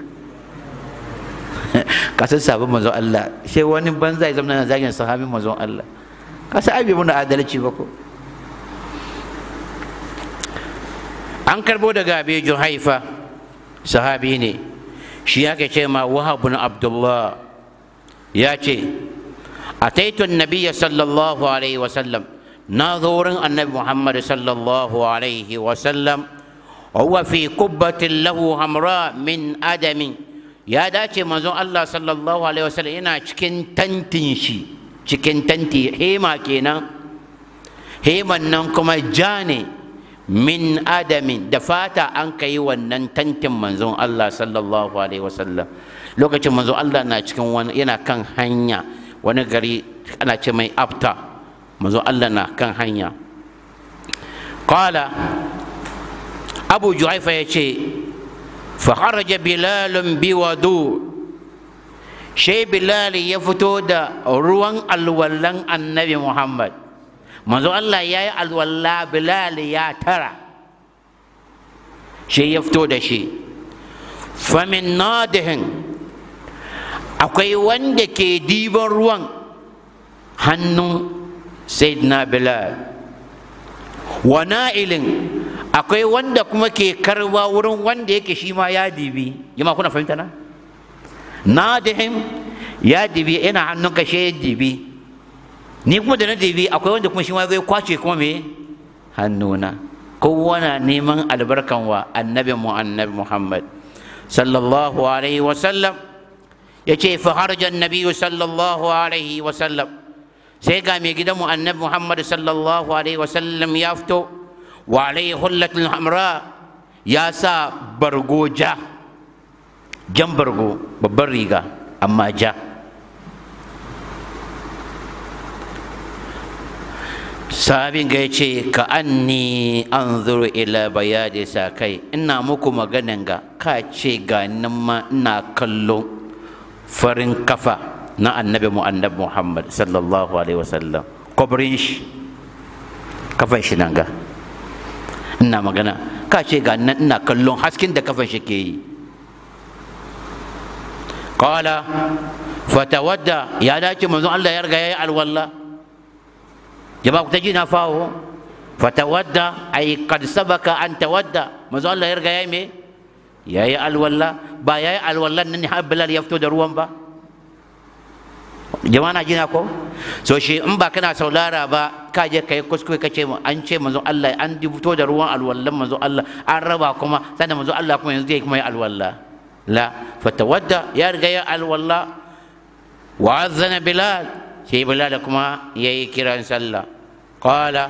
kasan sabon manzon Allah sai wani banza ya zama na zagin sahabin manzon Allah kasa abi muna adalci ba ko an karbo daga abi haifa sahabi ne shi yake ce ma wahab bin abdullah ya ce ataitu nabiyya sallallahu alaihi wasallam na zo wurin annabi muhammad sallallahu alaihi wasallam huwa fi kubbatin lahu hamra min adamin ya dace manzon allah sallallahu alaihi wasallam yana cikin tantin shi cikin tanti hema kenan heman nan kuma ja ne min adamin da fata an ka yi wannan tantin manzon allah sallallahu alaihi wasallam lokacin manzon allah na cikin wani yana kan hanya wani gari ana ce mai abta manzon allah na kan hanya qala abu juhaifa ya ce fakharaja bilalun biwadu shai bilal ya fito da ruwan alwallan annabi muhammad manzo allah ya yi alwalla bilal ya tara shi ya fito da shi famin nadihin akwai wanda ke diban ruwan hannun sayyidina bilal wa na'ilin akwai wanda kuma ke karba wurin wanda yake shi ma ya dibi jama kuna fahimta na nadihim ya dibi ina hannun ka shi dibi ni kuma da na dibi akwai wanda kuma shi ma zai kwace kuma me hannuna kowa na neman albarkan wa annabi mu annabi muhammad sallallahu alaihi wa sallam ya ce fa harja annabi sallallahu alaihi wa sallam sai ga mai gidan mu annabi muhammad sallallahu alaihi wa sallam ya fito wa alaihi hullatul hamra ya sa bargo ja jan bargo babban riga amma ja sabin ga ya ce ka anni an zuru ila bayadi sa kai ina muku maganan ga ka ce ga nan ma ina kallo farin kafa na annabi mu annabi muhammad sallallahu alaihi wasallam kwabrin shi kafan shi nan ga ina magana ka ce ga nan ina kallon hasken da kafan shi ke yi qala fatawadda ya dace manzon Allah ya riga yayi alwalla jama'a ku ta ji na fawo fatawadda ay qad sabaka an tawadda manzon Allah ya riga yayi me yayi alwalla ba yayi alwallan nan har Bilal ya fito da ruwan ba jama'a na jina ko so shi in ba kana saulara ba ka je kai kuskure ka ce an ce manzon Allah an fito da ruwan alwallan manzon Allah an raba kuma sannan manzon Allah kuma yanzu zai kuma yi alwalla la fatawadda ya riga ya alwalla wa azana bilal sai bilal kuma yayi kiran sallah qala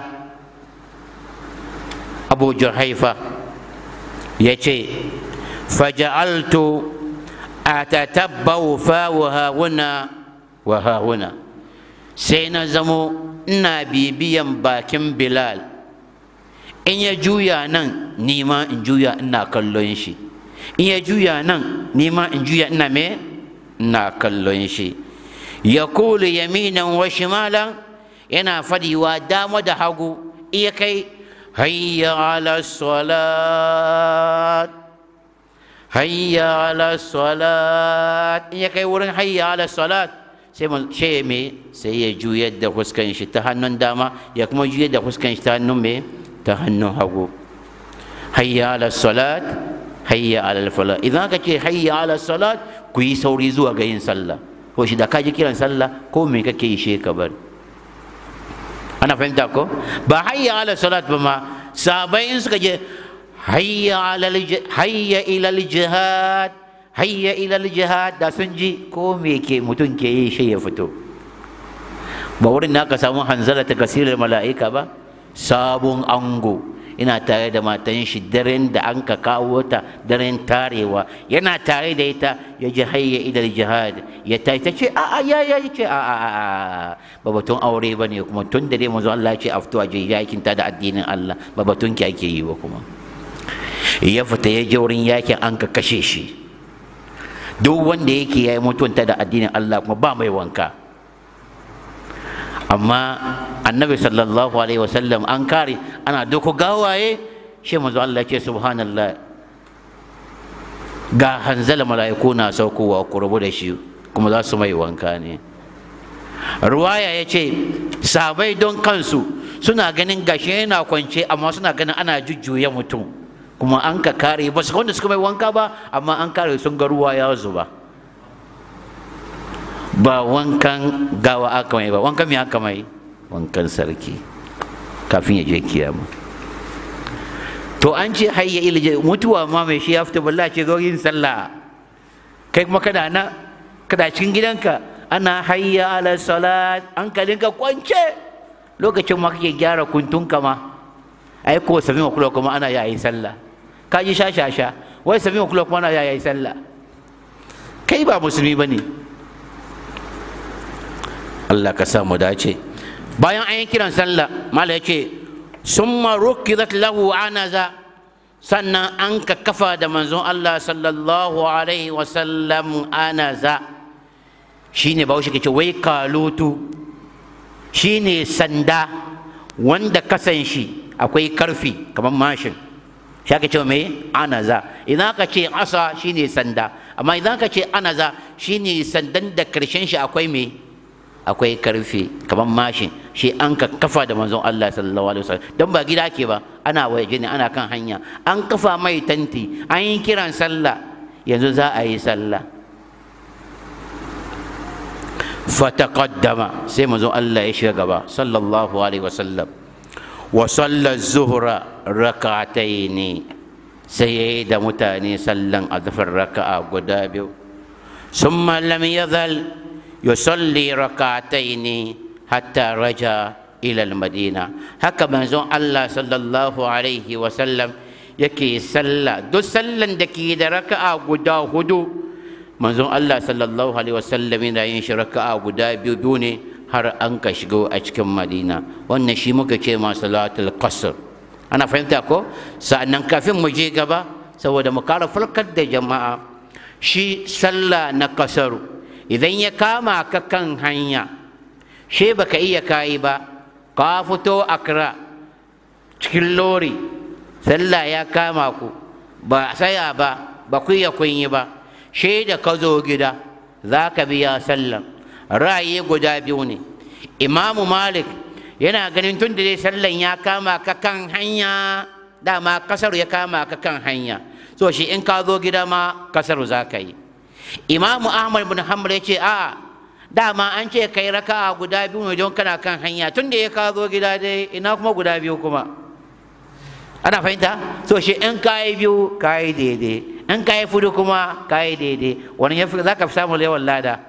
abu juhaifa yace faja'altu atatabbau fa wa huna wa huna sai na zamo ina bibiyan bakin bilal in ya juya nan nima in juya ina kallon shi in ya juya nan nima in juya ina me ina kallon shi ya kulu yaminan wa shimalan yana fadiwa dama da hagu iya kai hayya ala salat hayya ala salat in ya kai wurin hayya ala salat sai ce me sai ya juyar da fuskan shi ta hannun dama ya kuma juyar da fuskan shi ta hannun me ta hannun hagu hayya ala salat hayya ala fala idan ka ce hayya ala salat ku yi sauri zuwa ga yin sallah ko shi da ka ji kiran sallah ko me kake yi she ka bar ana fahimta ko ba hayya ala salat ba ma sabai in suka je hayya ala hayya ila jihad hayya ila jihad da sun ji ko me ke mutum ke yi shi ya fito ba wurin da aka samu hanzala ta kasirar mala'ika ba sabon ango ina tare da matan shi daren da an ka kawo ta daren tarewa yana tare da ita ya ji hayya idar jihad ya ta ta ce a a ya ya ce a a a ba batun aure ba ne kuma tun da dai manzo Allah ce a fito a je yakin ta da addinin Allah ba batun ki ake yi ba kuma ya fita ya je wurin yakin an ka kashe shi duk wanda yake yayi mutunta da addinin Allah kuma ba mai wanka amma annabi sallallahu alaihi wasallam an kare ana doko gawaye shi manzo Allah ce subhanallah ga hanzala mala'iku na saukowa ku rabu da shi kuma za su mai wanka ne ruwaya ya ce sabai don kansu suna ganin gashi yana kwance amma suna ganin ana jujjuya mutum kuma an ka kare ba su wanda suka mai wanka ba amma an kare sun ga ruwa ya zuba ba wankan gawa aka mai ba wankan me aka mai wankan sarki kafin ya je kiyama to an ce hayya ilje mutuwa ma mai shi ya fita balla ce zo yin sallah kai kuma kana na kana cikin gidanka ana hayya ala salat hankalinka kwance lokacin ma kake gyara kuntunka ma ai ko sami wa kula kuma ana yayi sallah ka ji shashasha wai sami wa kula kuma ana yayi sallah kai ba musulmi bane Allah ka sa mu dace bayan an yi kiran sallah mala yake summa rukidat lahu anaza sannan an ka kafa da manzon Allah sallallahu alaihi wasallam anaza shine ba shi ce wai kalutu shine sanda wanda kasan shi akwai karfi kamar mashin shi aka ce mai anaza idan aka ce asa shine sanda amma idan aka ce anaza shine sandan da karshen shi akwai mai akwai karfi kamar mashin shi an ka kafa da manzon Allah sallallahu alaihi wasallam don ba gida ke ba ana waje ne ana kan hanya an kafa mai tanti an yi kiran sallah yanzu za a yi sallah fataqaddama sai manzon Allah ya shiga gaba sallallahu alaihi wasallam wa salla zuhra rak'ataini sai yayi da mutane sallan azfar raka'a guda biyu summa lam yazal yusalli rak'ataini hatta raja ila madina haka manzon Allah sallallahu alaihi wasallam yake sallah duk sallan da ke da raka'a guda hudu manzon Allah sallallahu alaihi wasallam yana yin shi raka'a guda biyu biyu ne har an ka shigo a cikin madina wannan shi muka ce ma salatul qasr ana fahimta ko sa'annan kafin mu je gaba saboda mu kara farkar da jama'a shi sallah na kasaru idan ya kama ka kan hanya she baka iya kayi ba ka fito akra cikin lori sallah ya kama ku ba saya ba ba ku iya kun yi ba she da ka zo gida za ka biya sallah ra'ayi guda biyu ne imamu malik yana ganin tun da dai sallan ya kama ka kan hanya dama kasar ya kama ka kan hanya so shi in ka zo gida ma kasar za ka yi imamu ahmad bin hanbal ya ce a dama an ce kai raka'a guda biyu ne don kana kan hanya tun da ya ka zo gida dai ina kuma guda biyu kuma ana fahimta so shi in ka yi biyu ka yi daidai in ka yi fudu kuma ka yi daidai wani ya fi za ka fi samun yawan lada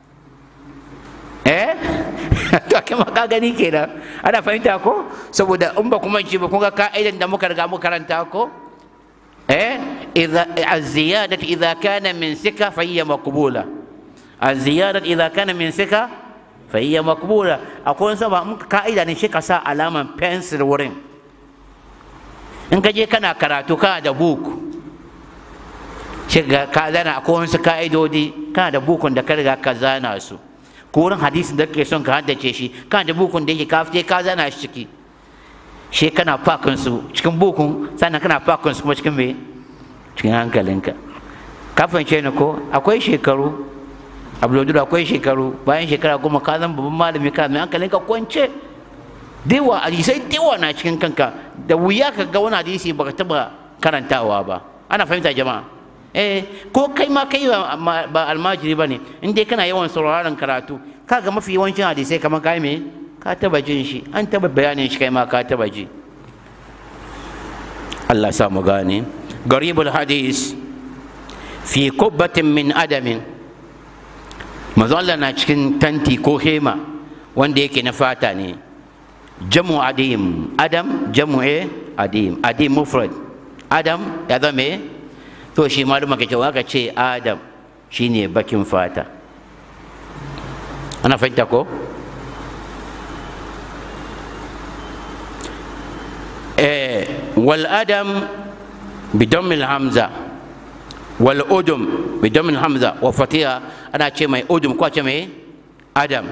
eh to kuma ka gani kenan ana fahimta ko saboda in ba kuma ci ba kun ga ka'idan da muka riga muka karanta ko eh idza az-ziyadatu idza kana min sika fa hiya maqbula az-ziyadatu idza kana min sika fa hiya maqbula akwai wani ba muka ka'ida ne shi ka sa alaman pencil wurin in ka je kana karatu kana da book shi ka zana akwai wasu ka'idodi kana da bukun da ka riga ka zana su ko wurin hadisin da kake son ka haddace shi kana da bukun da yake ka fite ka zana shi ciki shi kana fakin su cikin bukun sannan kana fakin su kuma cikin me cikin hankalinka ka fahimce ni ko akwai shekaru abdulludu akwai shekaru bayan shekara goma ka zama babban malami ka mai hankalinka kwance dewa hadisai dewa na cikin kanka da wuya ka ga wani hadisi baka taba karantawa ba ana fahimta jama'a eh ko kai ma kai ba almajiri ba ne in dai kana yawan sauraron karatu kaga mafi yawancin hadisai kamar kai me ka taba jin shi an taba bayanin shi kai ma ka taba ji Allah sa mu gane garibul hadis fi kubbatin min adamin manzo Allah na cikin tanti ko hema wanda yake na fata ne jamu adim adam jamu e adim adim mufrad adam ya zama to shi maluma ka cewa ka ce adam shine bakin fata ana fahimta ko eh wal adam bidon hamza wal udum bidon hamza wa fatiha ana ce mai udum ko ce mai adam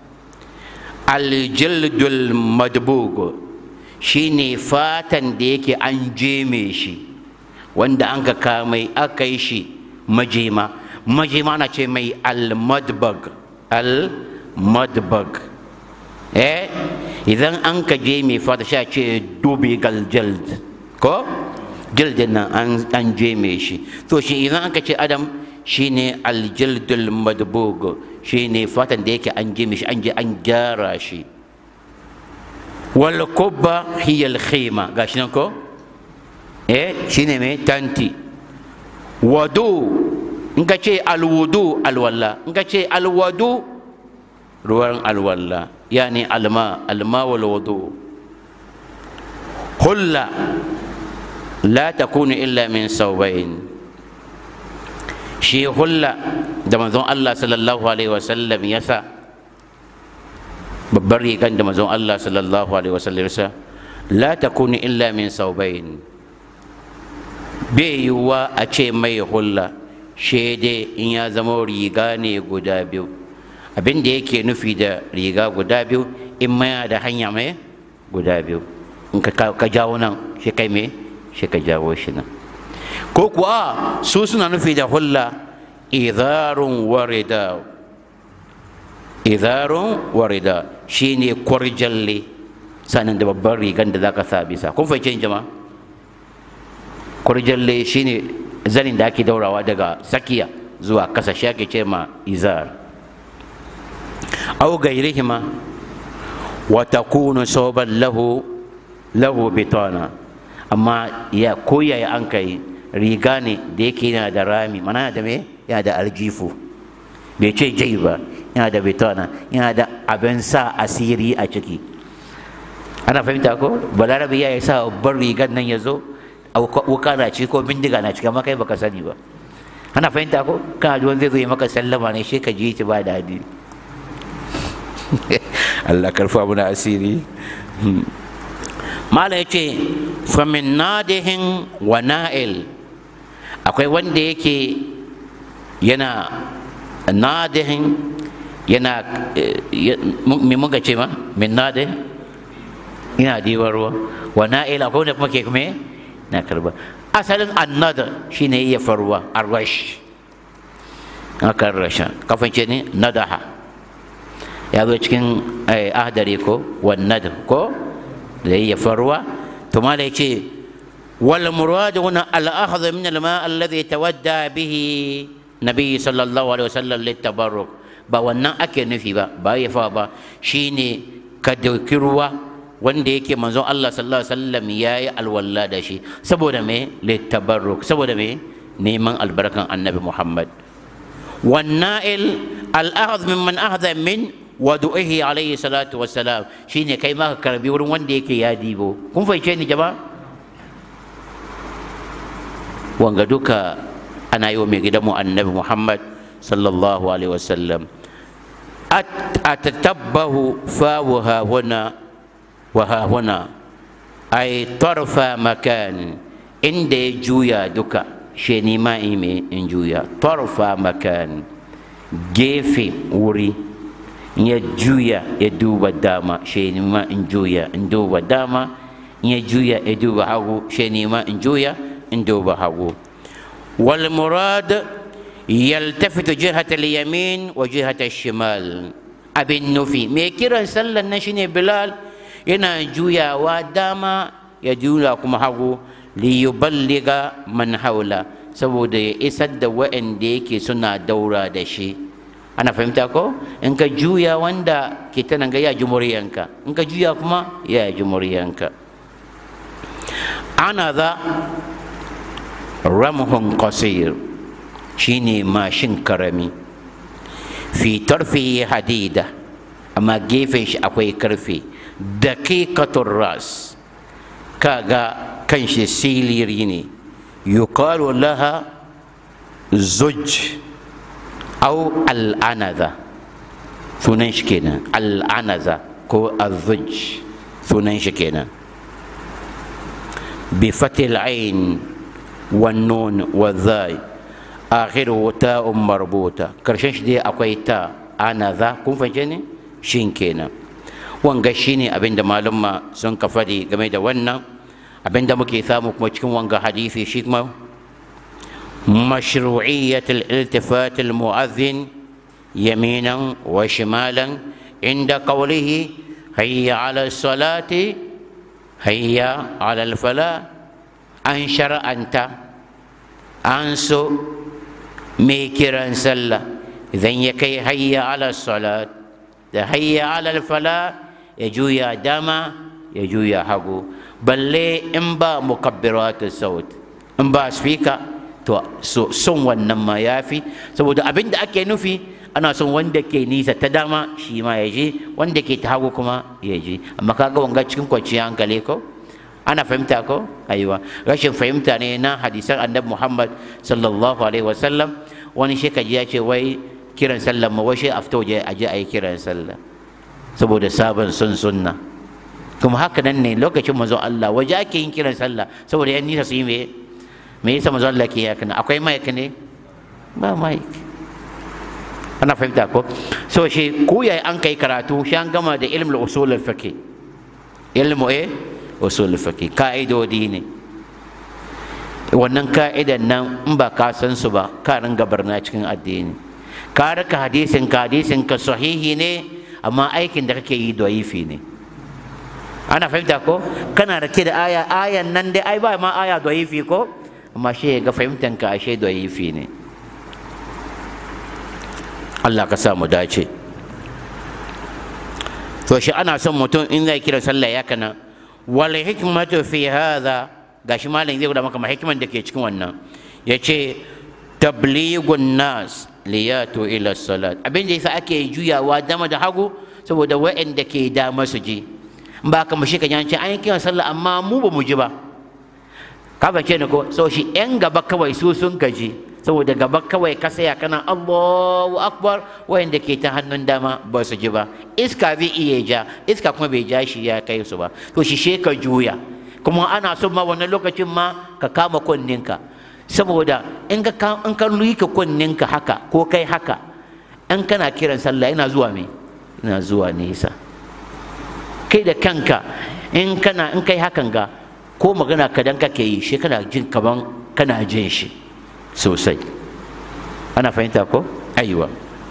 aljildul madbug shine fatan da yake an jeme shi wanda an ka kamai aka yi shi majima majima na ce mai almadbag almadbag eh idan an ka je mai fata sha ce dubi galjald ko jildin nan an je mai shi to shi idan an ka ce adam shine aljildul madbug shine fatan da yake an je mai shi an je an gyara shi wal kubba hiya al khima gashi nan ko eh shine mai tanti wadu in ka ce alwudu alwalla in ka ce alwadu ruwan alwalla yani alma alma wal wudu hulla la takunu illa min saubain shi hulla da manzon Allah sallallahu alaihi wasallam ya sa babbar rigan da manzon Allah sallallahu alaihi wasallam ya sa la takunu illa min saubain bai yiwuwa a ce mai hulla shede in ya zama riga ne guda biyu abin da yake nufi da riga guda biyu in maya da hanya mai guda biyu in ka jawo nan shi kai me shi ka jawo shi nan ko kuwa su suna nufi da hulla idarun warida idarun warida shine kwarjalle sanan da babban rigan da zaka sa bisa kun fahimci jama'a kurjalle shine zanin da ake daurawa daga sakiya zuwa kasa shi ake ce ma izar au gairihima wa takunu soban lahu lahu bitana amma ya koya ya an kai riga ne da yake yana da rami mana da me yana da aljifu bai ce jai ba yana da bitana yana da abin sa asiri a ciki ana fahimta ko balarabe ya yi sa babban rigar nan ya zo wuka na ci ko bindiga na cika maka baka sani ba ana fahimta ko kana ji zai zo maka sallama ne shi ka ji shi ba daɗi Allah karfa muna asiri mala ya ce famin nadihin wa na'il akwai wanda yake yana nadihin yana me muka ce ma min nadih yana diban ruwa wa na'ila ko da kuma ke kuma na karba asalin annada shine iya farwa arwash akan rasha kafin ce ne nadaha ya zo cikin ahdari ko wannad ko da iya farwa to mala ya ce wal murad huna al akhdh min al ma alladhi tawadda bihi nabi sallallahu alaihi wasallam lit tabarruk ba wannan ake nufi ba ba ya fa ba shine ka dauki ruwa wanda yake manzon Allah sallallahu alaihi wasallam yayi alwalla da shi saboda me lit tabarruk saboda me neman albarkan annabi Muhammad والنائل الأخذ ممن أخذ من وضوئه عليه الصلاة والسلام شيني كي ما كربي ورن وان ديكي يا ديبو كن في شيني جماعة وانغا دوكا أنا يومي قدمو النبي محمد صلى الله عليه وسلم أتتبه فاوها هنا وها هنا أي طرف مكان إن دي جويا دوكا shi nima ime in juya tarfa makan gefe wuri ya juya ya duba dama shi nima in juya in duba dama ya juya ya duba hagu shi nima in juya in duba hagu wal murad yaltafitu jihata al-yamin wa jihata al-shimal abin nufi me kiran sallan nan shine bilal yana juyawa dama ya juya kuma hagu liyuballiga man haula saboda ya isar da wa'anda yake suna daura da shi ana fahimta ko in ka juya wanda ke ta nan ga ya ji muryanka in ka juya kuma ya ji muryanka ana za ramhun qasir shine mashin karami fi tarfi hadida amma gefen shi akwai karfe daqiqatur ras kaga kan shi siliri ne yuqalu laha zuj au al'anaza sunan shi kenan al'anaza ko azuj sunan shi kenan bi fatil ain wan nun wa zai akhiru ta'un marbuta karshen shi dai akwai ta anaza kun fahimce ne shin kenan wanga shine abinda malumma sun ka faɗi game da wannan abinda muke samu kuma cikin wanga hadisi shi kuma مشروعية الالتفات المؤذن يمينا وشمالا عند قوله هيا على الصلاة هيا على الفلاح أنشر أنت أنسو ميكرا سلا إذن يكي هيا على الصلاة هيا على الفلاح يجويا دما يجويا حقو بل لي إنبا مكبرات الصوت إنبا سبيكر to son wannan ma ya fi saboda abin da ake nufi ana son wanda ke nisa ta dama shi ma ya je wanda ke ta hagu kuma ya je amma kaga wanga cikin kwanciyar hankali ko ana fahimta ko aiwa rashin fahimta ne na hadisan annabi muhammad sallallahu alaihi wasallam wani shekaji ya ce wai kiran sallah ma wai shi a fito a je a yi kiran sallah saboda sabon sun sunna kuma haka nan ne lokacin manzon Allah waje ake yin kiran sallah saboda yan nisa su yi me me yasa manzo Allah ke haka akwai mic ne ba mic ana fahimta ko so shi ko yayi an kai karatu shi an gama da ilmul usul al-fiqh ilmu eh usul al-fiqh ka'idodi ne wannan ka'idan nan in ba ka san su ba ka ringa barna cikin addini ka raka hadisin ka hadisin ka sahihi ne amma aikin da kake yi da'ifi ne ana fahimta ko kana rake da aya ayan nan dai ai ba ma aya da'ifi ko amma shi ga fahimtanka ashe da yifi ne Allah ka sa mu dace to shi ana son mutum in zai kira sallah ya kana wal hikmatu fi hadha gashi malam zai guda maka hikman da ke cikin wannan yace tablighun nas liyatu ila salat abin da yasa ake juyawa dama da hagu saboda wa'anda ke dama su ji ba ka mu shi kan yanci an yi kiran sallah amma mu ba mu ji ba ka fahimce ni ko so shi yan gaba kawai su sun gaji saboda gaba kawai ka saya kana Allahu akbar wayanda ke ta hannun dama ba su ji ba iska zai iya ja iska kuma bai ja shi ya kai su ba to shi she ka juya kuma ana son ma wannan lokacin ma ka kama kunninka saboda in ka in ka luyi ka kunninka haka ko kai haka in kana kiran sallah ina zuwa me ina zuwa nesa kai da kanka in kana in kai hakan ga ko magana kadan kake yi shi kana jin kaman kana jin shi sosai ana fahimta ko aiwa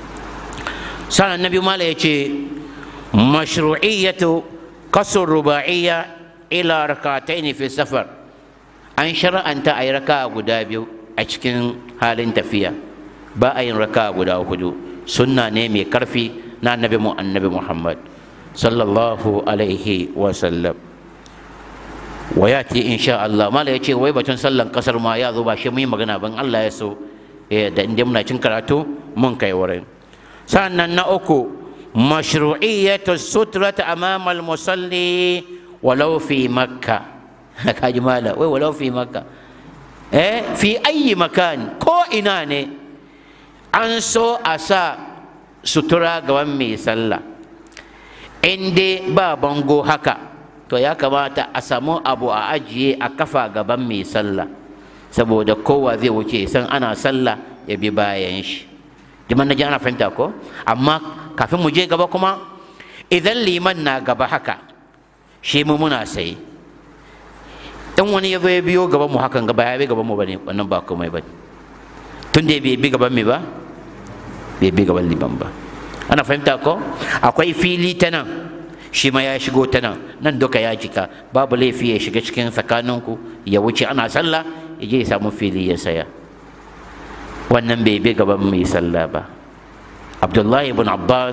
sanan nabi mala ya ce mashru'iyyatu kasur ruba'iyya ila rakataini fi safar an shara'anta a yi raka guda biyu a cikin halin tafiya ba a yin raka guda hudu sunna ne mai karfi na annabi mu annabi muhammad sallallahu alaihi wa sallam wa yati insha Allah mala ya ce wai batun sallan kasar ma ya zo ba shi mun yi magana ban Allah ya so da inda muna cin karatu mun kai wurin sannan na uku mashru'iyyatu sutrata amama al-musalli walau fi makka kaji mala wai walau fi makka eh fi ayi makan ko ina ne an so a sa sutura gaban mai sallah in dai ba bango haka to ya kamata a samu abu a ajiye a kafa gaban mai sallah saboda kowa zai wuce san ana sallah ya bi bayan shi jiman na ji ana fahimta ko amma kafin mu je gaba kuma idan liman na gaba haka shi mu muna sai in wani ya zo ya biyo gaban mu hakan gaba ya bi gaban mu bane wannan ba komai bane tun da bai bi gaban mu ba bai bi gaban liman ba ana fahimta ko akwai fili ta nan shi ma ya shigo ta nan nan duka ya jika babu laifi ya shiga cikin tsakaninku ya wuce ana sallah ya je ya samu fili ya saya wannan bai bi gaban mai sallah ba abdullahi ibn abbas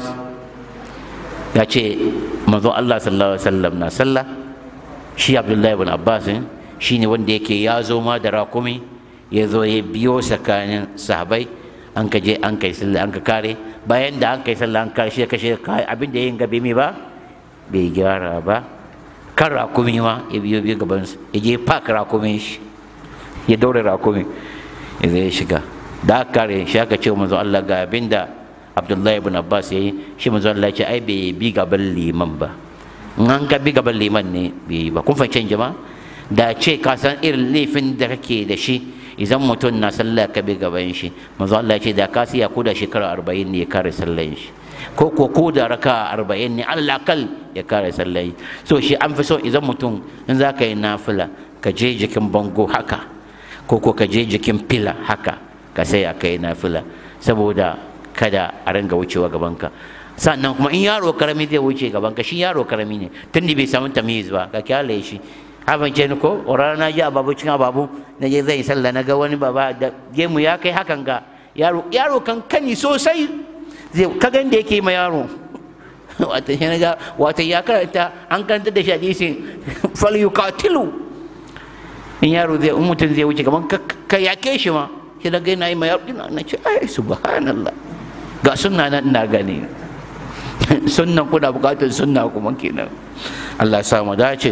ya ce manzo allah sallallahu alaihi wasallam na sallah shi abdullahi ibn abbas shi ne wanda yake ya zo ma da rakumi ya zo ya biyo tsakanin sahabai an ka je an kai sallah an ka kare bayan da an kai sallah an kare shi ya kashe abin da yin gabe mi ba bai gyara ba kan rakumi ma ya biyo biyo gaban ya je pak rakumin shi ya daure rakumi ya zai shiga da aka kare shi aka ce manzo Allah ga abin da Abdullahi ibn Abbas yayi shi manzo Allah ya ce ai bai bi gaban liman ba in an ka bi gaban liman ne bai ba kun fahimci jama'a da ce ka san irin laifin da kake da shi idan mutum na sallah ka bi gaban shi manzo Allah ya ce da ka siya ko da shekara 40 ne ya kare sallan shi ko ko ko da raka 40 ne Allah kal ya kare sallan shi so shi an fi so idan mutum in za ka yi nafila ka je jikin bango haka ko ko ka je jikin fila haka ka sai ka yi nafila saboda kada a ringa wucewa gabanka sannan kuma in yaro karami zai wuce gabanka shi yaro karami ne tun da bai samu tamiz ba ka kyale shi haban ce ni ko rana na ji ababu cin ababu na je zai sallah na ga wani baba da gemu ya kai hakan ga yaro yaro kan kani sosai zai ka gan da yake ma yaro wata shi na ga wata ya karanta an karanta da shi hadisin fal yuqatilu in yaro zai in mutum zai wuce gaban ka yake shi ma shi na ga yana yi ma yaro na ce ai subhanallah ga sunna nan ina gani sunnan kuna bukatar sunna kuma kenan Allah ya samu dace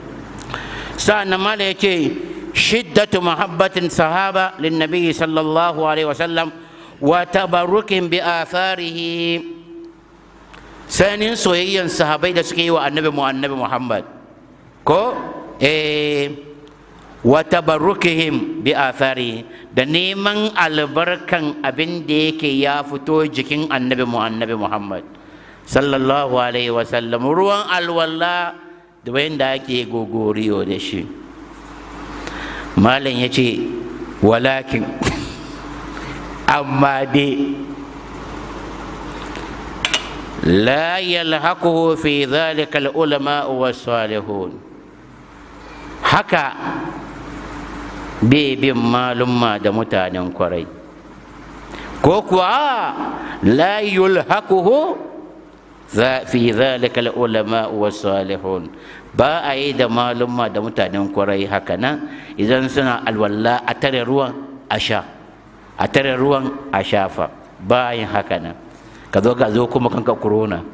sa'an mala yake shiddatu mahabbatin sahaba lin nabi sallallahu alaihi wasallam wa tabarrukin bi atharihi sanin soyayyan sahabai da suke yi wa annabi mu annabi muhammad ko eh wa tabarrukihim bi athari da neman albarkan abin da yake ya fito jikin annabi mu annabi muhammad sallallahu alaihi wasallam ruwan alwala da bayan da ake gogoriyo da shi malam ya ce walakin amma dai la yalhaquhu fi dhalika al-ulama was-salihun haka bai bin malumma da mutanen kwarai ko kuwa la yulhaquhu fi dhalika al-ulama was-salihun ba a yi da malumma da mutanen kwarai haka nan idan suna alwala a tare ruwan a sha a tare ruwan a shafa ba yin haka nan ka zo ka zo kuma kanka corona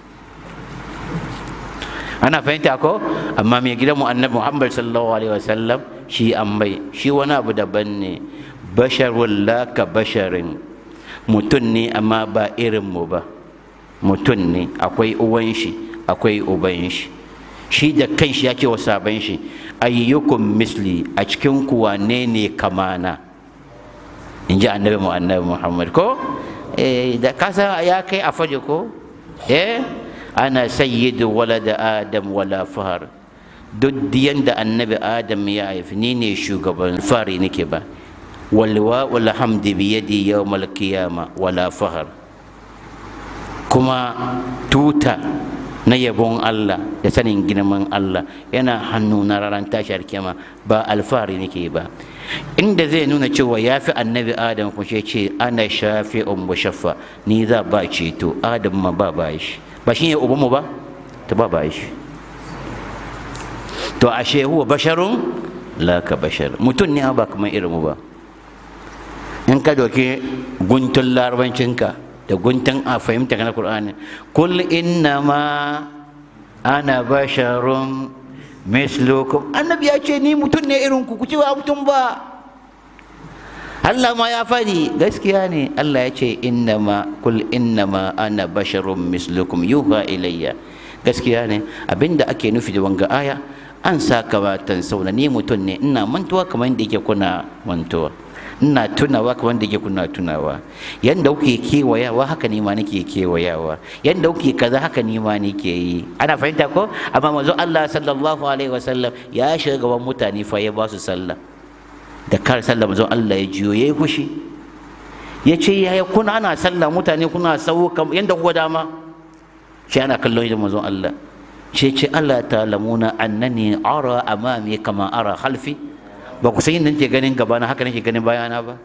ana fahimta ko amma mai gidan mu annabi muhammad sallallahu alaihi wasallam shi an mai shi wani abu daban ne basharun la ka basharin mutum ne amma ba irin mu ba mutum ne akwai uwan shi akwai uban shi shi da kanshi ya ce wa sabon shi ayyukum misli a cikin ku wane ne kamana in ji annabi mu annabi muhammad ko eh da kasa ya kai a faje ko eh ana sayyidu walada adam wala fahar duk yanda annabi adam ya haifi ni ne shugaban fari nake ba walwa wal hamdi bi yadi yawmal qiyama wala fahar kuma tuta na yabon Allah da sanin girman Allah yana hannu na ranar tashar kiyama ba alfahari nake ba inda zai nuna cewa ya fi annabi adam ku ce ana shafi un shaffa ni za ba ceto adam ma ba ba shi ba shi ne ubanmu ba ta ba ba shi to ashe huwa basharun la ka bashar mutum ne ba kamar irin mu ba in ka doki guntun larabancinka da guntun a fahimta na Qur'ani kul inna ma ana basharun mislukum annabi ya ce ni mutum ne irin ku ku ce ba mutum ba Allah ma ya faɗi gaskiya ne Allah ya ce inna ma kul inna ma ana basharun mislukum yuha ilayya gaskiya ne abinda ake nufi da wanga aya an sa kamatan sauna ni mutum ne ina mantuwa kamar yadda yake kuna mantuwa ina tunawa kamar da ke kuna tunawa yanda kuke kewayawa haka ni ma nake kewayawa yanda kuke kaza haka ni ma nake yi ana fahimta ko amma manzo Allah sallallahu alaihi wasallam ya shiga gaban mutane fa ya ba su sallah da kar sallah manzo Allah ya jiyo yayi fushi ya ce yaya kuna ana sallah mutane kuna sau yanda kuka dama shi ana kallon da manzo Allah ce ce Allah ta'lamuna annani ara amami kama ara khalfi ba ku san yadda nake ganin gaba na haka nake ganin bayana ba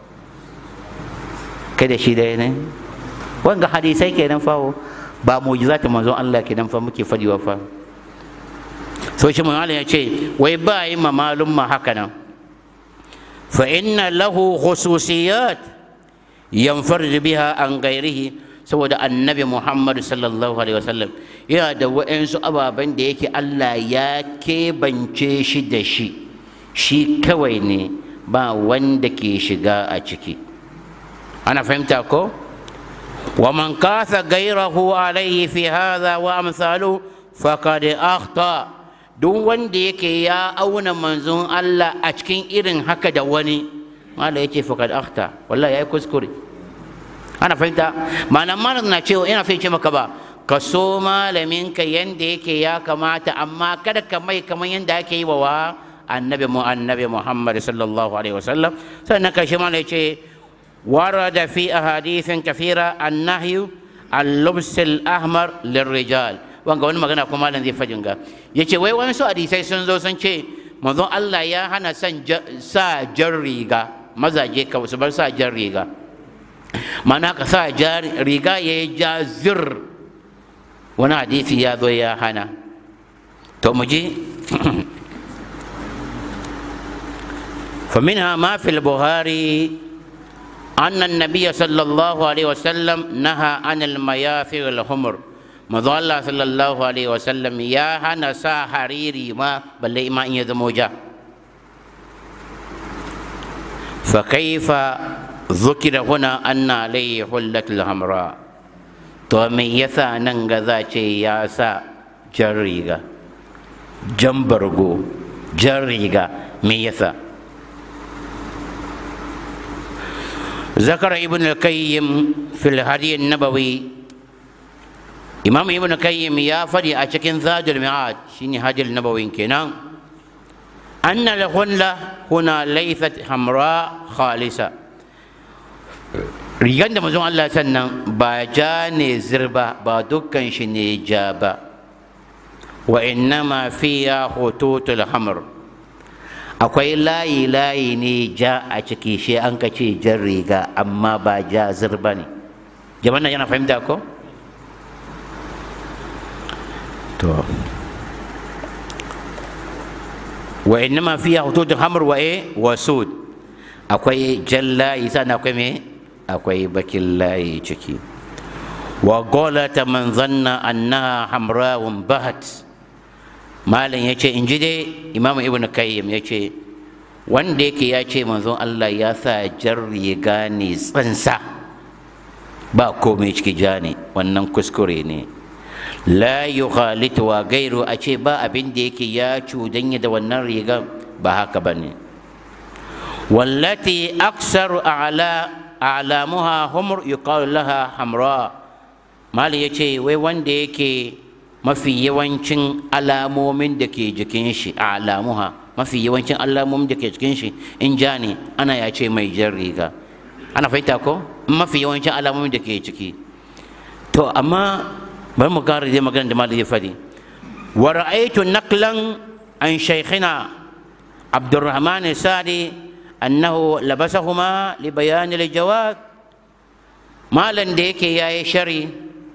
kai da shi da ne wanga hadisai kenan fawo ba mu'jizatu manzon Allah kenan fa muke fadiwa fa so shi mun ya ce wai ba yi ma malum ma haka nan fa inna lahu khususiyat yanfarj biha an ghairihi saboda annabi Muhammad sallallahu alaihi wasallam yana da wa'ansu ababen da yake Allah ya kebance shi da shi shi kawai ne ba wanda ke shiga a ciki ana fahimta ko wa man kasa gairahu alaihi fi hadha wa amsalu faqad akhta duk wanda yake ya auna manzon Allah a cikin irin haka da wani mala yake faqad akhta wallahi yayi kuskure ana fahimta malam malam na cewa ina fahimce maka ba ka so malaminka yanda yake ya kamata amma kada ka mai kamar yanda ake yi wa annabi mu annabi Muhammad sallallahu alaihi wasallam sannan karshe ma yace warada fi ahadithin kathira annahyu al-lubs al-ahmar lirrijal wanga wani magana kuma malam zai fajin ga yace wai wani su hadisai sun zo sun ce manzon Allah ya hana san sa jar riga mazaje ka su bar sa jar riga mana ka sa jar riga ya ja zir wani hadisi ya zo ya hana to mu je فمنها ما في البخاري أن النبي صلى الله عليه وسلم نهى عن المياثر والحمر مضى الله صلى الله عليه وسلم يا هنا سا حريري ما بل ما إن يذموجا فكيف ذكر هنا أن عليه حلة الحمراء to me yasa nan ga za ce ya sa jan riga jan bargo jan riga me yasa ذكر ابن القيم في الهدي النبوي إمام ابن القيم يا فدي أشكن زاد المعاد شيني هدي النبوي كنا أن الخلة هنا ليست حمراء خالصة rigan da mazun Allah sannan ba ja ne zirba ba dukkan shi ne ja ba wa innama fiya hututul hamr akwai layi layi ne ja a ciki shi an ka ce jan riga amma ba ja zirba ne jama'a yana fahimta ko to wa innama fiya hututul hamr wa e wa sud akwai jan layi sannan akwai me akwai bakin layi ciki wa golata man zanna annaha hamrawun bahat malam ya ce in ji dai imamu ibn kayyim ya ce wanda yake ya ce manzon Allah ya sa jar riga ne tsansa ba komai ciki ja ne wannan kuskure ne la yukhalitu wa gairu a ce ba abin da yake ya cudanya da wannan riga ba haka ba ne wallati aksaru ala alamuha humur yuqalu laha hamra mali yace wai wanda yake mafi yawancin alamomin da ke jikin shi alamuha mafi yawancin alamomin da ke jikin shi in ja ne ana ya ce mai jan riga ana fahimta ko mafi yawancin alamomin da ke ciki to amma bari mu kara dai magana da mali ya fadi wa ra'aytu naqlan an shaykhina abdurrahman sadi annahu labasahuma li bayan al-jawab malan da yake yayi shari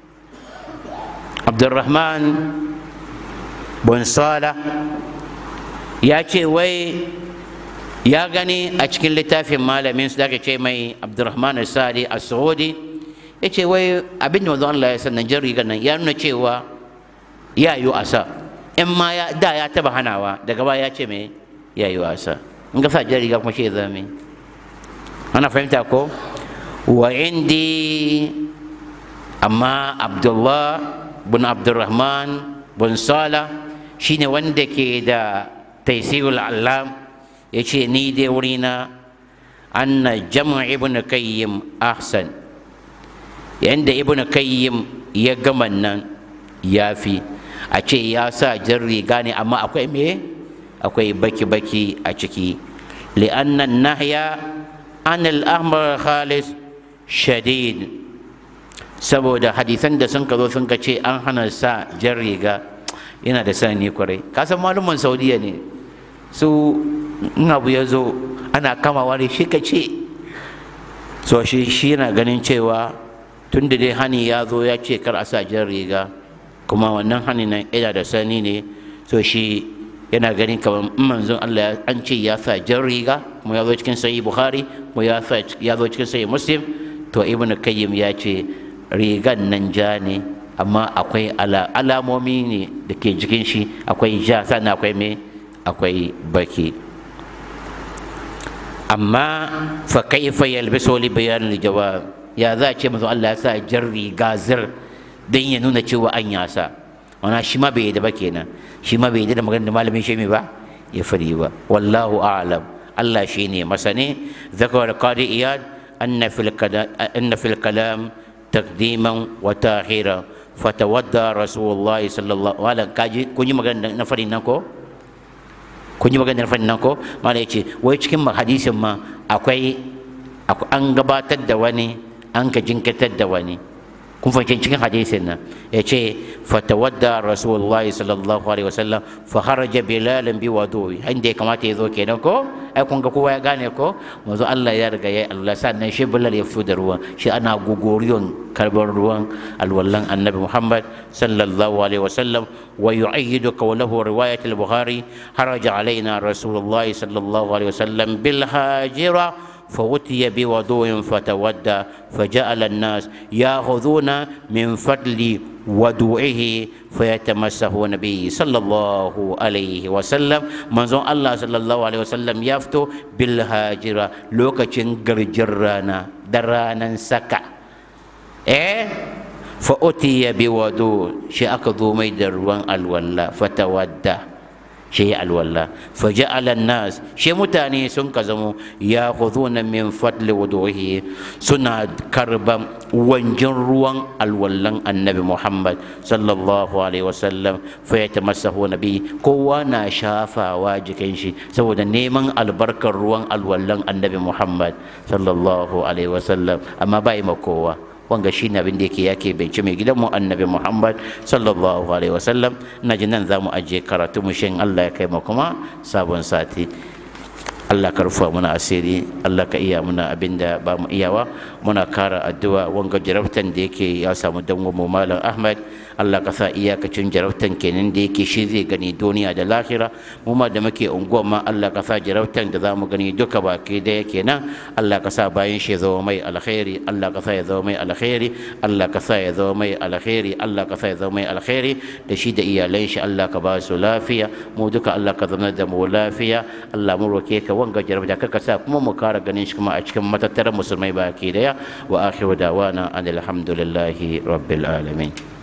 abdurrahman bin sala ya ce wai ya gani a cikin littafin malamin su da ce mai abdurrahman sadi a saudi ya ce wai abin da Allah ya sannan jan rigar nan ya nuna cewa ya yi asa in ma ya da ya taba hanawa daga baya ya ce mai ya yi wasa in ka sa jan riga kuma shi ya zama ana fahimta ko wa indi amma abdullah bin abdurrahman bin sala shine wanda ke da taisirul allam ya ce ni dai wurina anna jam'a ibn kayyim ahsan yanda ibn kayyim ya gama nan ya fi a ce ya sa jan riga ne amma akwai me akwai baki-baki a ciki li'annan nahya an al'amar khalis shadid saboda hadisan da sun ka zo sun ka ce an hana sa jan riga yana da sani kwarai kasan malumin saudiya ne su in abu ya zo ana kamawa da shi ka ce so shi shi yana ganin cewa tun da dai hani ya zo ya ce kar a sa jan riga kuma wannan hani nan yana da sani ne so shi yana ganin kamar in manzon Allah an ce ya sa jan riga kuma ya zo cikin sahih bukhari kuma ya zo cikin sahih muslim to ibnu kayyim ya ce rigan nan ja ne amma akwai alamomi ne da ke jikin shi akwai ja sannan akwai me akwai baki amma fa kaifa yalbisu li bayan jawab ya za a ce manzo Allah ya sa jan riga zir dan ya nuna cewa an ya sa wana shi ma bai da ba kenan shi ma bai da maganar da malamin shi ba ya fadi ba wallahu a'lam Allah shine masane zakar qadi iyad anna fil anna fil kalam تقديما وتاخيرا فتودى رسول الله صلى الله عليه وسلم kun yi magana na farin nan ko kun yi magana na farin nan ko mala yace wai cikin hadisin ma akwai an gabatar da wani an ka jinkatar da wani kun fahimci cikin hadisin nan yace fatawadda rasulullah sallallahu alaihi wasallam fa kharaja bilal bi wudu'i inda ya kamata ya zo kenan ko ai kun ga kowa ya gane ko manzo Allah ya riga ya Allah sannan shi bilal ya fito da ruwan shi ana guguriyon karbar ruwan alwallan annabi Muhammad sallallahu alaihi wasallam wa yu'ayyidu qawluhu riwayat al-bukhari haraja alaina rasulullah sallallahu alaihi wasallam bil hajira فأتي بوضوء فتودى فجعل الناس يأخذون من فضل وضوئه فيتمسحون به صلى الله عليه وسلم منظر الله صلى الله عليه وسلم يفتو بالهاجرة لوكا جرانا درانا سكا إيه فأتي بوضوء شيء أكذو ميدر وان الولا فتودى shi ya alwala faja'ala nas shi mutane sun ka zamo ya khuduna min fadli wuduhi suna karban wanjin ruwan alwallan annabi muhammad sallallahu alaihi wasallam fa yatamassahu nabi kowa na shafawa jikin shi saboda neman albarkar ruwan alwallan annabi muhammad sallallahu alaihi wasallam amma bai ma kowa wanga shi ne abin da yake yake bance mai gidanmu annabi muhammad sallallahu alaihi wasallam na ji nan za mu ajiye karatu mu shin allah ya kai mu kuma sabon sati allah ka rufa muna asiri allah ka iya muna abin da ba mu iyawa muna kara addu'a wanga jarabtan da yake ya samu dango mu malam ahmad Allah ka sa iyakacin jarabtan kenan da yake shi zai gani duniya da lahira mu ma da muke unguwa ma Allah ka sa jarabtan da za mu gani duka baki da yake nan Allah ka sa bayan shi zama mai alkhairi Allah ka sa ya zama mai alkhairi Allah ka sa ya zama mai alkhairi Allah ka sa ya zama mai alkhairi da shi da iyalan shi Allah ka ba su lafiya mu duka Allah ka zama da mu lafiya Allah mu roke ka wanga jarabta ka sa kuma mu kara ganin shi kuma a cikin matattaran musulmai baki daya wa akhiru dawana alhamdulillahi rabbil alamin